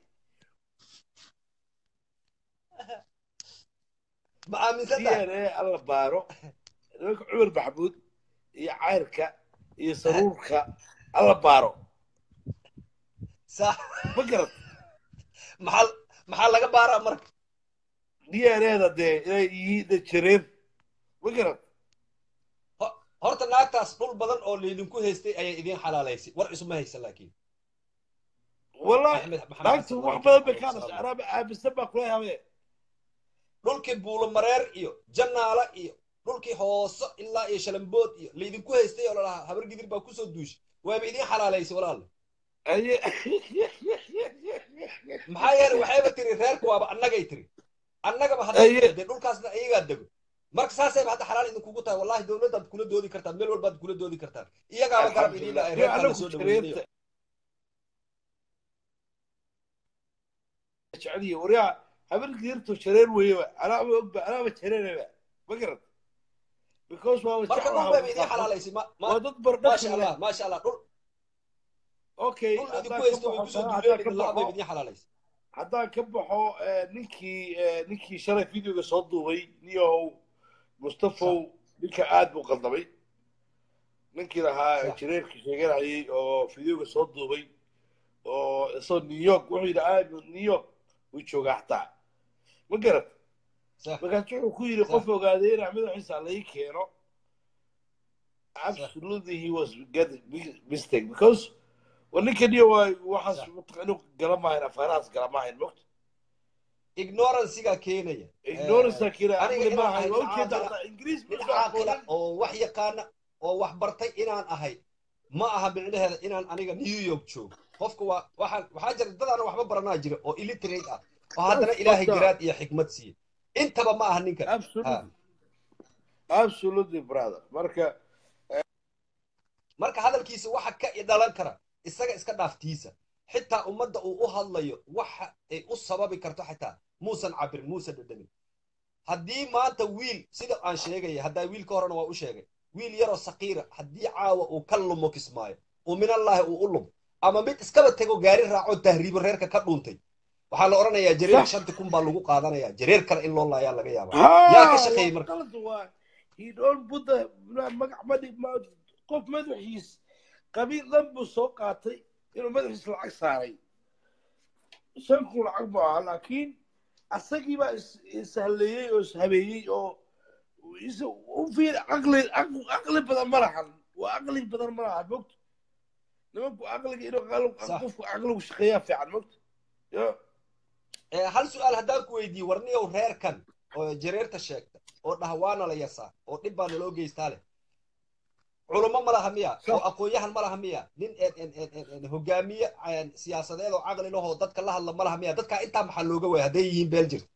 ma aaminsan tahay dna alla baaro nimanka cumar maxamuud iyo cayrka iyo saruurka alla baaro sax ma garad maxaa maxaa laga baaraa marka dnada dee inay yihiin jareer ma garad Ho- horta naagtaas dhul badan oo laydinku haystay ayay idiin xalaalaysay war isuma haysan laakiin wallahi Axmed- Maxamed naagtu Xasan wax Waalid badan bay Cabdi ka Salaam. hadashay anaa aaminsan baa kula habe dhulkii buulo mareer iyo jannaala iyo dhulkii hoose ilaa iyo shalambood iyo laydinku haystay oo lalahaa habar gidir baa kusoo duushay waaba idiin xalaalaysay walaal maxaa yeelay waxayba tiri reerku waaba annagay tiri annagaba Aye. hadday dee dhulkaasna iyagaa dego marka saasayba hadda xalaal idinkugu tahay wallahi dowladdaad kula doodi kartaan meel walbaad kula doodi kartaan iyagaaba garab idiin la ay reerkaa la soo dhaweeynayo jeceliye waryaa habargiirtu jareer weeyeba anaaba ogba anaaba jareeraba ma garad because waa marka dhul bayba idiin xalaalaysay ma ma waa dad maasha bardhasha allah maasha allah dhul okay dhul idinku haddaan haysto ka way baxo kusoo haddaan duuleen ka idin la-aan bayba baxo idiin xalaalaysay haddaan ka baxo eh, ninkii eh, ninkii shalay videoga soo duubay niyahow mustafow ninka aad buu qaldamay ninkii lahaa Sax. jireerka sheeganayay oo videoga soo duubay oo isagoo new york wuxuu yidhi aad new york wuu joogaa xataa ma garat sax markaas wuxuu ku yidhi Sax. qof ogaadeena madaxiisa lai keeno absolutely he was get big mistake because wa ninkan iyo waa waxaas Sax. mataq- inuu galamahayn afaarahaas galamahayn mogta ignorancega keenaya ignorance kira aniga aqli inaan maaha ahay waa nin ujeeda caaqila- hataa ingiriis mid ma caaqila aqoonin oo wax yaqaana oo wax bartay inaan ahay ma aha micnaheeda inaan aniga new york joogo qofka waa waxaan waxaa jira dadaana waxba baranaa jira oo illiterate ah oo haddana ilaahay Doctor. garaad iyo xikmad siiye intaba ma aha ninkan absolutely absolutely brother marka marka hadalkiisa waxa ka dhalan kara isaga iska dhaaftiisa xitaa ummadda uu u hadlayo waxa ay u sababi karto xitaa muusan cabirin muusan dhadhamin haddii maanta wiil sida aan sheegaya haddaa wiilka horena waa u sheegay wiil yaroo sakiira haddii caawa uu ka lumo kismaayo uu minallaahi uu u lumo ama mid iskaba tego gaari raaco tahriibo reerka ka dhuuntay waxaa la odhanayaa jareer Sax. shanti kun baa lagu qaadanaya jareer kale in loo laayaa laga yaabaa yaa ka shaqeeyey marka qalad waa he don't put the magac madi ma- qof madaxiis qabiil dhan buu soo qaatay inuu madaxiis lacag saaray shan kun lacag ma aha laakiin asagii baa is- ishaleeyey oo ishabeeyey oo is- u fiir aqli aq- aqli badan ma lahan waa aqli badan ma laha mogta nimanku aqliga inuu qal- Sax. qofku aqligu shaqeeyaa fiican mogta yo Ee, hal su-aal haddaan ku weydiiye warniyow reerkan oo jareerta sheegta oo dhah waana la yasaa oo dhib baa naloo geystaa leh culummo ma laha miya Sax. oo aqoon-yahan ma laha miya nin en- en- en- en- en hogaamiye en, siyaasadeed oo caqli lahoo dadka la hadla ma laha miya dadkaa intaa maxaa looga waaya hadday yihiin beel jirta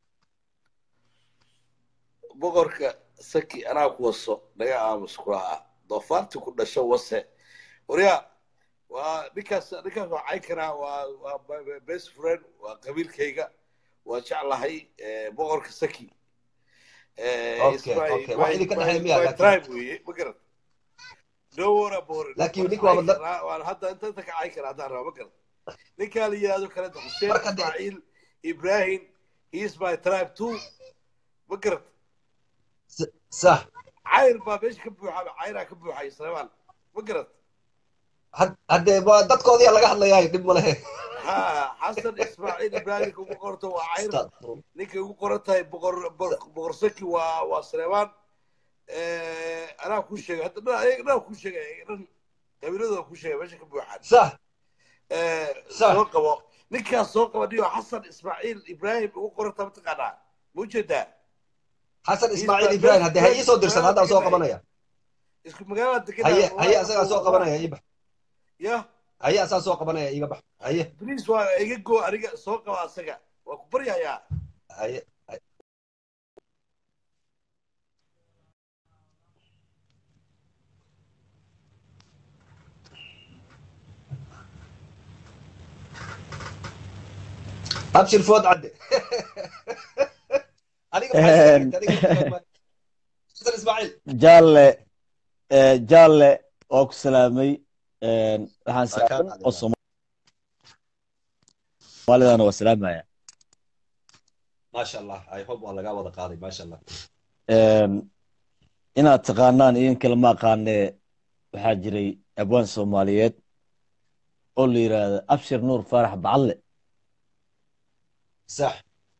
boqorka saki anaa ku waso naga aamus kulaha doofaarti ku dhasho wase waryaa waa ninkaas ninkaas waa cayn karaa waa waa my- my best friend waa qabiilkayga waa jeclahay eh, boqorka saki Eh, Okay, it's my- okay. Wax my- idinka my- dhexeeya miyaa my laakiin? tribe weeye ma garan no worry about it Laakiin Waan ninka waa cayn dad- karaa, waan hadda inta inta ka cayn karaa haddaan rabo ma garan ninkaa la yidhahdo kale xuseen Marka dee- ismaaciil ibrahim he is my tribe too ma garan S- sax cayr baa meesha ka buuxa cayraa ka buuxa islamaan ma garat had- haddee waa dadkoodiyaa laga hadlayaa dhib ma lehe ha xasan ismaaciil ibraahimka ugu qorto waa cayr Astagfirullah. ninkay ugu qoran tahay boqor boqor- boqor saki waa waa saleemaan anaa kuu sheegay hadda dhan ayaga dhan kuu sheegay ayaga dhan qabiiladooda kuu sheegay meesha ka buuxaan sax Eh, Sax. soo qabo ninkaas soo qaba dhiyo xasan ismaaciil ibraahim ugu qoranta mataqaanaa ma ujeedaa xasan He's ismaaciil my ibraahim best haddee ha friend. iisoo dirsan haddaan soo Magaalada qabanaya isku magaalada degan haye haye asagaa soo qabanaya ii bax ya haye asaa soo qabanaya iiga bax haye blis waa iga goo aniga soo qaba asaga waa ku baryayaa haye abshir food cadde adiga maxaa sheegay? Adiga- xasan ismaaciil jaalle eh, jaalle waa ku salaamay een, waxaan Waa kaa salaamin qaaday. oo soomaalidana waa salaamaya maasha allah i hope waa lagaa wada qaaday maasha allah Een, inaad taqaanaan idin kale ma aqaanee waxaa jiray abwaan soomaaliyeed oo la yidhaahdo abshir nuur faarax bacadle sax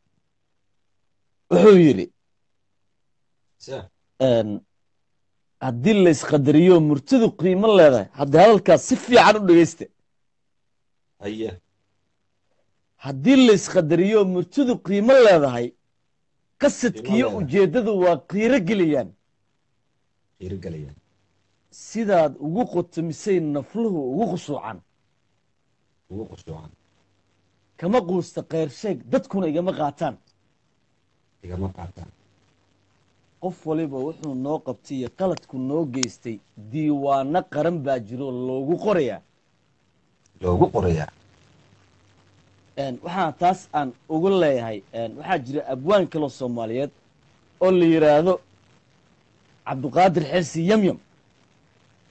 wuxuu yidhi sax een, haddii la isqadariyo murtidu qiimo leedahay haddii hadalkaas si fiican u dhegeysta haye haddii la isqadariyo murtidu qiimo leedahay qasadkiiyo leedahay. ujeeddadu waa qiiro geliyaan dhiirigelaya sidaad ugu qotomisay nafluhu ugu khushuucan ugu qushuucan kama quusta kheyrsheeg dadkuna igama qaataan igama qaataan qof waliba wuxuu noo qabtay iyo qaladku noo geystay diiwaano qaran baa jiro loogu qorayaa loogu qorayaa Een, waxaan taas aan ugu leeyahay een, waxaa jira abwaan kaloo soomaaliyeed oo la yidhaahdo cabduqaadir xirsi yamyam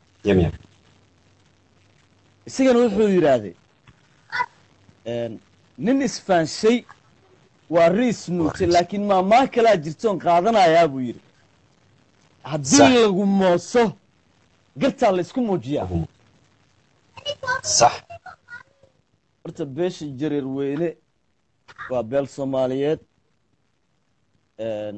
yamyam isagana wuxuu yidhaahday een, nin isfaanshay waa riis nuugtay laakiin maamaa kalaa jirtoon qaadanayaa buu yidhi haddii Sax. lagu mooso gartaa la isku muujiyaa sax horta beesha jareer weyne waa beel soomaaliyeed een,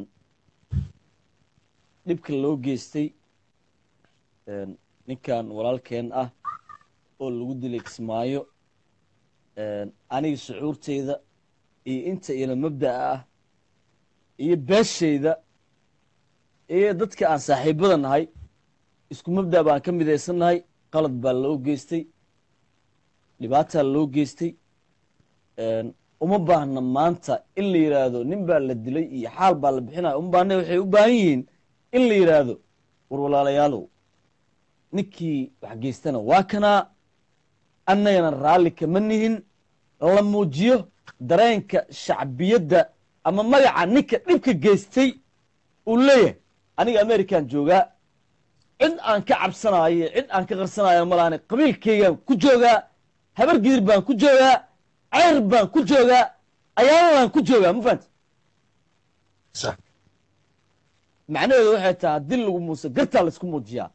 dhibka loo geystay een, ninkan walaalkeen ah oo lagu dilay kismaayo een, aniga shucuurteyda iyo inta ila mabda'a ah iyo beeshayda iyo dadka aan saaxiibada nahay isku mabda' baan ka midaysannahay qalad baa loo geystay dhibaataa loo geystay een, uma baahna maanta in la yidhaahdo nin baa la dilay iyo xaal baa la bixinaya uma baahna waxay u baahan yihiin in la yidhaahdo war walaalayaalow ninkii wax geystana waa kanaa annagana raalli kama nihin la muujiyo dareenka shacbiyadda ama magaca ninka dhibka geystay uu leeyahay aniga amerikan joogaa cid aan ka cabsanaayo cid aan ka qarsanayo malaane qabiilkaygaan ku joogaa habar gidir baan ku joogaa ceyr baan ku joogaa ayaaladaan ku joogaa ma fahanti sax macnaheedu waxay tahay haddii lagu muuso gartaa laysku muujiyaa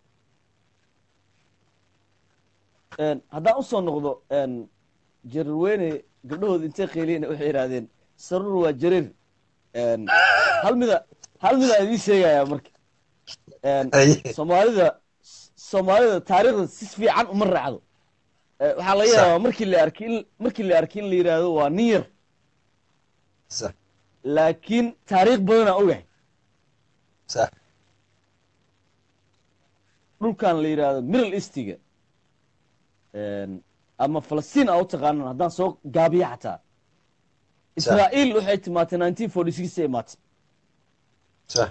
Een, haddaan usoo noqdo een, jarirweyne gabdhahooda intay qeyliyeen waxay yidhahdeen sarur waa jarir Een, hal mida hal mida idiin sheegayaa marka Een, Aye. soomaalida soomaalida taariikhda si fiican uma raacdo Eh, waxaa laga Sax. yaabaa markii la arki in markii la arki in la yidhaahdo waa nin yar sax laakiin taariikh badanaa ogahay sax dhulkan la yidhaahdo middle eastiga Een, ama falastiin aa u taqaanan haddaan soo gaabiya xataa israa'iil waxay timaatay nineteen forty six ay imaatay sax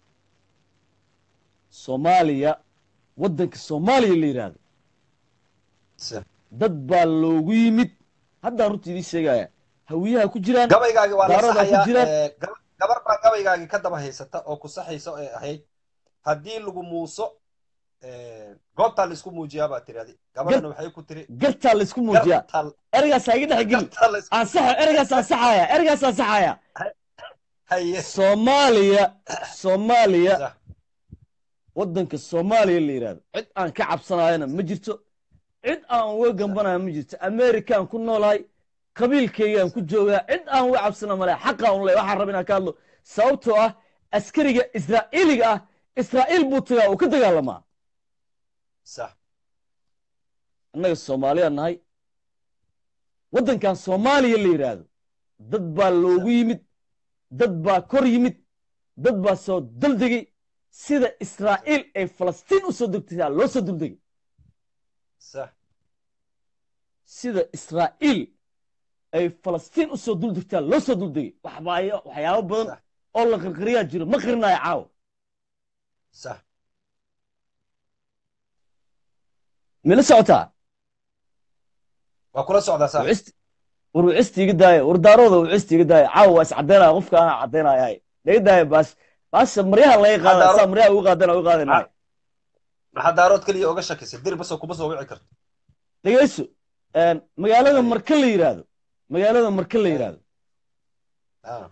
soomaaliya waddanka soomaaliya la yidhaahdo sax dad baa loogu yimid haddaan runta idiin sheegaya hawiyaha ku jiraan gabaygaagi waa la Daarada ku saxayaa jiraan. ee, gab- gabar baa gabaygaagi ka daba haysata oo ku saxaysa ee ahayd haddii lagu muuso ee, goobtaa laisku muujiyaa baa tirahdi gabadhana waxay ku tiri gartaa laysku muujiyaa gartaa ereygaas iga dhex geli gartaa laisku ansaxa ereygaas ansaxaya ereygaas ansaxaya haye soomaaliya soomaaliya sax waddanka soomaaliya la yidhahdo cid aan ka cabsanayana ma jirto cid aan uga gambanaya ma jirto amerikaan ku noolahay qabiilkaygaan ku joogaa cid aan uga cabsana male xaqaan u leh waxaan raba inaan ka hadlo sababtoo ah askariga israa'iiliga ah israa'iil buu tagaa uu ka dagaalamaa sax annaga soomaaliya nahay waddankan soomaaliya la yidhaahdo dad baa loogu yimid dad baa kor yimid dad baa soo duldegay sida israa'iil ay falastiin u soo degtay loo soo duldegay sax sida israa'iil ay falastiin u soo duldegtaa loo soo duldegay waxbaayo waxyaabo badan Sax. oo la qirqiriyaa jiro ma qirinayo caawa sax mila socotaa waa kula socdaa sax wicist war wicista iga daaya war daarooda wicista iga daaya caawa waa is caddaynaya qofka anaa caddaynaya laga daaya baas baasha maryaha laga qaada Daaro- saa maryaha uga qaadana uga qaadanayo maxaa daarood keliya oga shakisay dir basoo kuma soo wici karto dhegeyso een, magaalada Ay. marka la yidhaahdo magaalada marka la Ay. yidhaahdo Ah,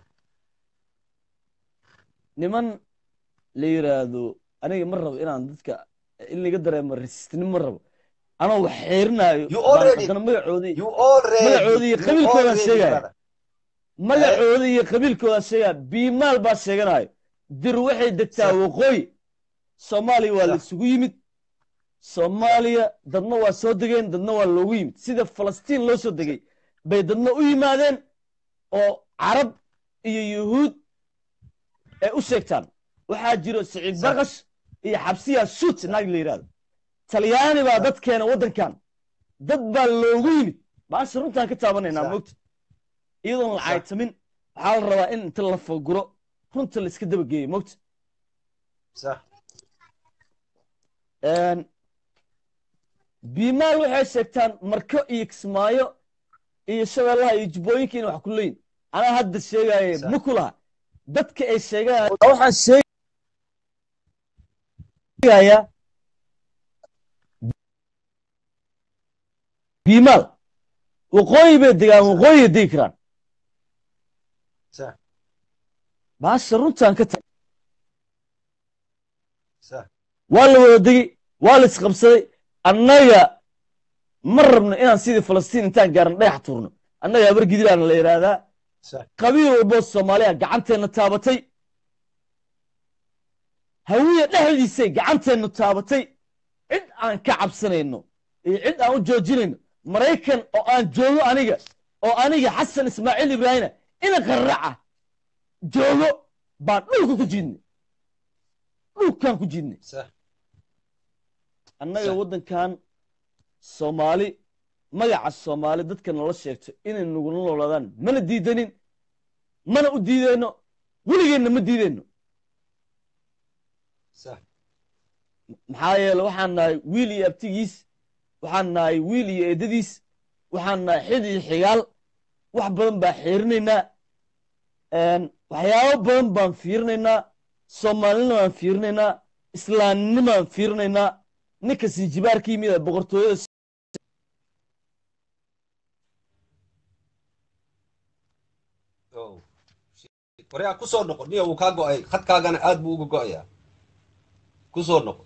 niman la yidhaahdo aniga ma rabo inaan dadka in laga dareemo resistnimo ma rabo anoo wax xeerinaayo You baan already- haddana magacoodii you already Magacoodii iyo you qabiilkooda already sheegaya. brother. magacooda iyo qabiilkooda sheegaa biimaal baa sheeganayo dir waxay degtaa Sax. waqooyi soomaaliya waa la Sax. isugu yimid soomaaliya dadna waa soo degeen dadna waa loogu yimid sida falastiin loo soo degay bay dadna u yimaadeen oo carab iyo yuhuud ay u sheegtaan waxaa jiro siciid Sax. barkash iyo xabsiya shut naag la yidhahdo talyaani baa Sax. dadkeena waddankan dad baa loogu yimid baasha runtaan ka taabanaynaa Sax. mogta iyadoon la Sax. caytamin waxaa la rabaa in inta la faguro runta la iska dabageeyo mogta sax biimaal waxay sheegtaan marko iyo kismaayo iyo shabeellaha iyo jubbooyinka in wax ku leeyin anaa hadda sheegaaye Sax. ma ku laha dadka ay sheegayaan waxaan sheegayaa biimaal waqooyi bay degaan waqooyiya degi karaan sax baasha runtaan ka tahay sax waa la wada degi waa la isqabsaday annaga ma rabno inaan sidii falastiin intaan gaaran dhagax tuurno annaga habar gidilaana la yidhaahdaa sax qabiil walboo soomaaliya gacanteenna taabatay hawiya dhexdiisay gacanteennu taabatay cid aan ka cabsanayno iyo cid aan u joojinayno maraykan oo aan joogo aniga oo aniga xasan ismaaciil ibraahina ina qarraca joogo baan dhulka ku jiidnay dhulkaan ku jiidnay sax annaga Sax. waddankan soomaali magaca soomaali dadka nala sheegto inay nagula noolaadaan mana diidanin mana u diideyno weligeenna ma diideyno sax maxaa yeele waxaan nahay wiil iyo abtigiis waxaan nahay wiil iyo eedadiis waxaan nahay xid iyo xigaal wax badan baan xiirinaynaa waxyaabo badan baan fiirinaynaa soomaalinima baan fiirinaynaa islaamnima baan fiirinaynaa ninka sinjibaarka yimid ee boqortooyada Oh. waryaa kusoo noqo niya wuu kaa go-ay khadkaagana aad buu uga go-ayaa kusoo noqo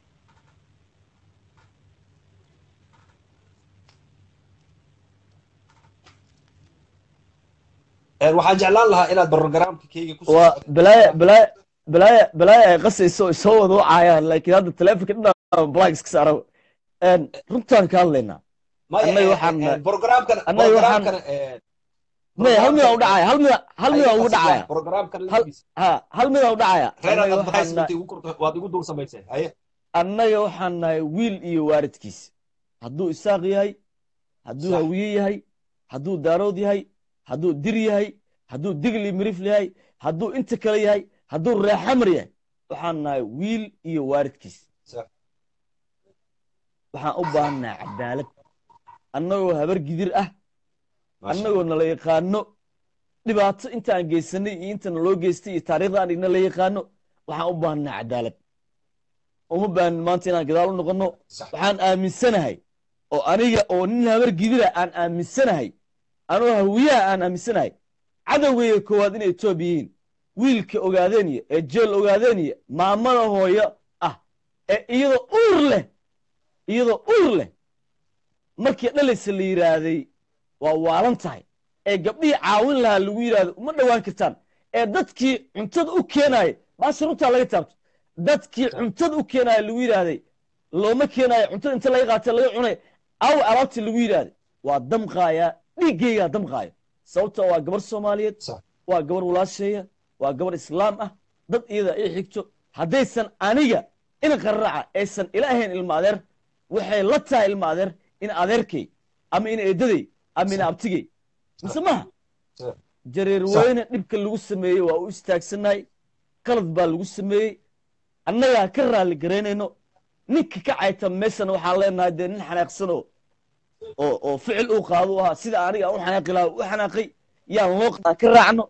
Een, waxaan jeclaan lahaa inaad barogaraamka keyga kusoo waa noqotid. balaaya balaaya balaaya balaaya ay qasayso ay soo wada wacayaan laakiin hadda teleefonka dhinaca black iska saara runtaan ka hadlaynaa Maya, annaga een, waxaan- een, barogaraamkana annaga waxaan- barogaraamkana een, may hal midaan u dhacaya hal mida hal midaan ugu dhacaya barogaraamkana Hal- laftiisa. ha hal midaan u dhacaya reer annaga aad waxaan advice nahay- intii ugu korto- waad igu dul samaysay haye annaga waxaan nahay wiil iyo waaridkiis hadduu isaaq yahay hadduu Sax. hawiye yahay hadduu daarood yahay hadduu dir yahay hadduu digli mirifl yahay hadduu inta kale yahay hadduu reexamar yahay waxaan nahay wiil iyo waaridkiis Sax. waxaan u baahannahay cadaalad annagoo habar gidir ah Maasha annagoo nala yaqaano dhibaato intaan geysanay iyo inta naloo geystay iyo taariikhda aan igna la yaqaano waxaan u baahannahay cadaalad uma baahanin maanta inaan gadaal u noqonno Sax. waxaan aaminsanahay oo aniga oo nin habar gidira aan aaminsanahay anoo hawiyaha aan aaminsanahay cadowgayga koowaad inay etoobiya yihiin wiilka ogaadeeniya ee jeel ogaadeeniya maamada hooyo ah ee iyadoo uur leh iyadoo uur leh markii dhalaysa la yidhaahday waa waalan tahay ee gabdhihii caawin lahaa lagu yidhaahdo uma dhowaan kartaan ee dadkii cuntada u keenaaya maasha runtaa laga taabto dadkii cuntada u keenaaya lagu yidhaahday looma keenaayo cuntada inta laga qaatay laga cunay aw alaabtii lagu yidhaahday waa damqaayaa dhiiggaygaa damqaayo sababta waa gabar soomaaliyeed Sax. waa gabar walaasheeya waa gabar islaam ah dad iyada ii xigto haddaysan aniga in qarraca aysan ila ahayn ilma adeer waxay la tahay ilma adeer in adeerkay ama in eedaday ama in abtigay mise maha Sax. jareer Sax. weyne dhibka lagu sameeyey waa u istaagsannahay qalad baa lagu sameeyey annagaa ka raalli garaynayno ninka ka cayta meeshana waxaan leenahay dee nin xanaaqsan oo oo oo ficil uu qaado u ahaa sida aniga aan u xanaaqi lahaa u xanaaqay yaan loo aan ka raacno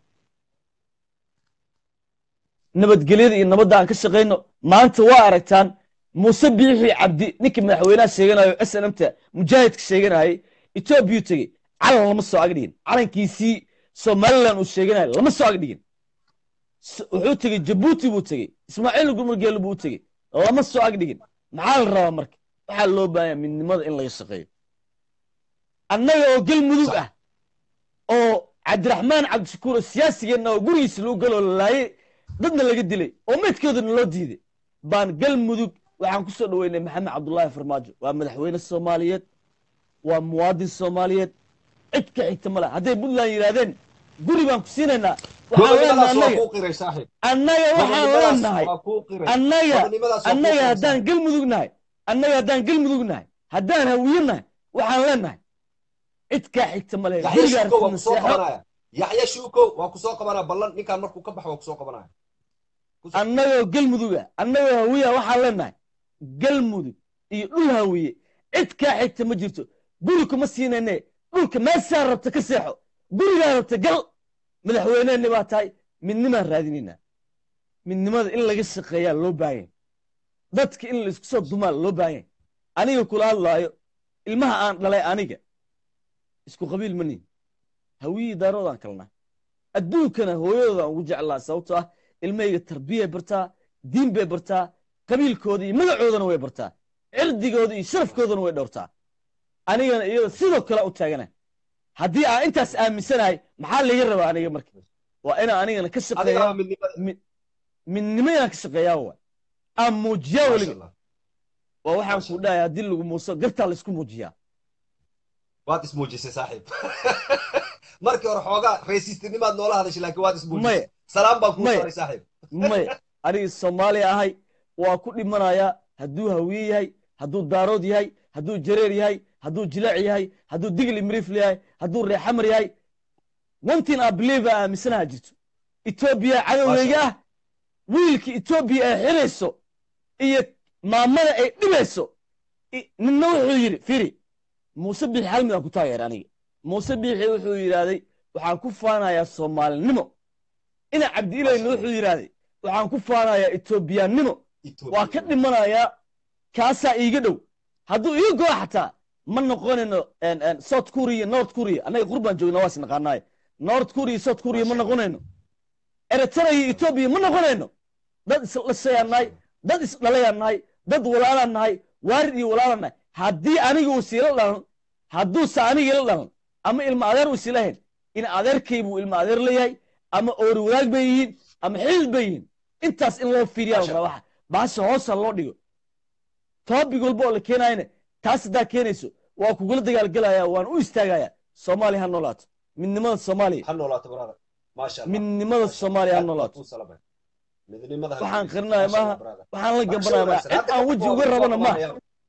nabadgelyada iyo nabadda aan ka shaqayno maanta waa aragtaan muuse biixi cabdi ninkii madaxweynaha sheeganayo s n m ta mujaahidka sheeganayay etoobiyuu tegey calan lama soo ag dhigin calankiisii somalilan uu sheeganayo lama soo ag dhigin S- wuxuu tegey jabuuti buu tegey ismaaciil gumurgeelu buu tegey lama soo ag dhigin maxaa la rabaa marka waxaa loo baahanya midnimada in laga shaqeeyo annaga oo galmudug ah oo cabdiraxmaan cabdishakuur oo siyaasigeenna oo gurigiisa lagu galoo la laayay dadna laga dilay oo meydkoodana loo diiday baan galmudug waxaan ku soo dhoweynay maxamed cabdullaahi farmaajo waa madaxweyne soomaaliyeed waa muwaadin soomaaliyeed cid ka xigta ma laha hadday puntland yidhaahdeen guri baan ku siinaynaa waxaan leenahay gobonimadaas waa annaga kuu qiray saaxiib annaga waxaan gobonimadaas leenahay waa kuu qiray annaga gobonimadaas waa kuu annaga qiray haddaan saaxiib. galmudug nahay annaga haddaan galmudug nahay haddaan hawiye nahay waxaan leenahay cid kaa xigta ma lehe yaxya gurigaa shuukow waa rabtidna kusoo seexo qabanaya yaxya shuukow waa kusoo qabanaya ballan ninkaan markuu ka baxo waa kusoo qabanaya Kus- annagoo galmuduga annagoo hawiya waxaan leenahay galmudug iyo dhul hawiye cid kaa xigta ma jirto guri kuma siinayne dhulka meeshaa rabta ka seexo gurigaa rabta gal madaxweyneheni baa tahay midnimaan raadinaynaa midnimada in laga shaqeeyaa loo baahanya dadka in laisku soo dumaa loo baahanya aniga kula hadlaayo ilmaha aan dhalay aniga isku qabiil ma nihin hawiyii daaroodaan kalnaa adduunkana hooyadoodaan ugu jeclaa sababtoo ah ilmahayga tarbiyay bartaa diin bay bartaa qabiilkooda iyo magacoodana way bartaa cirdigooda iyo sharafkoodana way dhowrtaa anigana iyada sidoo kale u taagana haddii aan intaas aaminsanahay maxaa laga rabaa aniga marka waa inaan anigana ka shaqeeya adigana midnimada mi- midnimo inaan ka shaqeeyaa waa aan muujiyaa maasha weliga allah waa waxaan Masha ku dhahay haddii lagu muuso gartaa laysku muujiyaa waad ismuujisay saaxiib markii hore xoogaa raysiistinimaad noola hadashay laakiin waad ismuujisay maya salaam baan kuu Maya. saaray saaxiib maya aniga soomaali ahay waa ku dhimanayaa hadduu hawiye yahay hadduu daarood yahay hadduu jareer yahay hadduu jilaac yahay hadduu digli miriifl yahay hadduu reexamar yahay one thing I believe aan aaminsanaha jirto etoobiya cadowgayga ah wiilka etoobiya ay xirayso iyo maamada ay dhibayso i- ninna wuxuu yidhi firi muuse biixi hal mid aan ku taageera aniga muuse biixi wuxuu yidhaahday waxaan ku faanayaa soomaalinimo ina cabdiilayna wuxuu yidhaahday waxaan ku faanayaa etoobiyaannimo waa ka dhimanayaa kaasaa iiga dhow hadduu ii goo xataa ma noqonayno en- en, south korea north korea annaga qurbaan joogna waa is naqaanaaye north korea south korea ma noqonayno eritrea iyo etoobiya ma noqonayno dad isdhashayaan nahay dad isdhalayaan nahay dad walaalaan nahay waarid iyo walaalaan nahay haddii aniga uu siila dhalan hadduuse aniga ila dhalan ama ilma adeer uu isila hayn in adeerkay buu ilma adeer leeyahay ama oori wadaag bay yihiin ama xidid bay yihiin intaas in loo fiiriyaa la Masha rabaa waxa baasha hoosa loo dhigo toobig walba oo la keenayana taas haddaa keenayso waa kugula dagaalgelaya waan u istaagaya soomaaliya ha noolaato midnimada soomaaliya ha noolaato brother maasha allah midnimada soomaaliya ha noolaato midnimada waxaan qarinaaya maaha waxaan la gabanaya maaha cid aan weji uga rabana maaha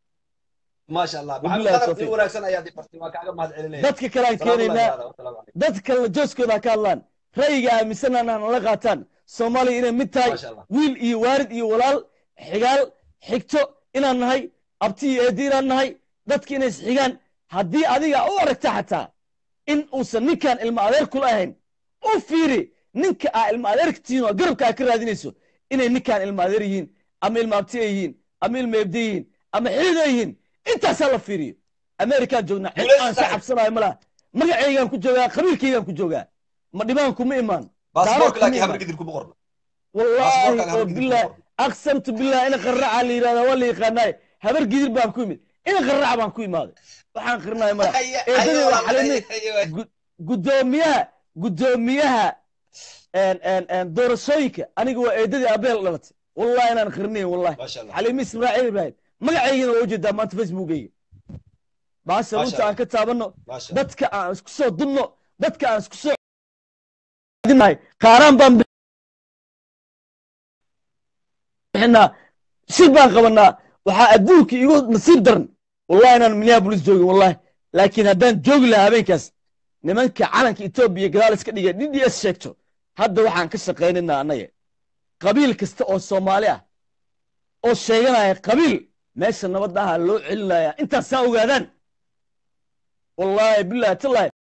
maasha allah Wabillahi maxamed tawfiiq. qadar wanaagsan ayaad i bartay waa kaaga mahad celinaya dadka kale aan keenaynaa dad kalena jooskooda ha ka hadlaan ra'yiga aaminsanana nala qaataan soomaaliya inay mid tahay maasha allah wiil iyo waarid iyo walaal xigaal xigto inaan nahay abti iyo eedi inaan nahay dadka inay isxigaan haddii adiga u aragta xataa in uusan ninkan ilma adeer kula ahayn u fiiri ninka aa ilma adeerka tihiin oo garabka aa ka raadinayso inay ninkan ilma adeer yihiin ama ilma abti ay yihiin ama ilma ebde yihiin ama xidid ay yihiin intaasaa la fiiriyo amerikaan joognaa cid aan ka cabsanayo ma laha magacaygaan ku joogaa qabiilkaygaan ku joogaa ma dhibaan kuma imaan baasaboorka kuma laakiin imaan. habar gidir kuma qorna والله باسبوركaaga habar gidir kuma بالله qorna اقسمت بالله انا قرع اللي يرادا ولا يقاناي هبر قدر بان كويمد انا قرع بان كويماد waxaan qirnay mara eedadii waa xalinay gudoomiyaha gudoomiyaha een een een doorashooyinka aniga waa eedadii abeel dhalatay wallahi inaan qirnay wallahi maasha allah xalimi ismaaciil ibrahim magacaygana waa ujeedaa maanta facebookayga baasha Masha runta aan ka taabano maasha allah dadka aan isku soo dunno dadka aan isku soo dinahay qaaraan baan bixinaa shir baan qabanaa waxaa adduunka igu nasiib daran wallahi inaan minneapolis joogin wallahi laakiin haddaan joogi lahaa habeenkaas nimanka calanka etoobiya gadaal iska dhigay d d s sheegto hadda waxaan ka shaqaynaynaa annaga qabiil kasta oo soomaali ah oo sheeganaya qabiil meesha nabad aha loo celinaya intaasaa ogaadaan wallahi billahi tallahi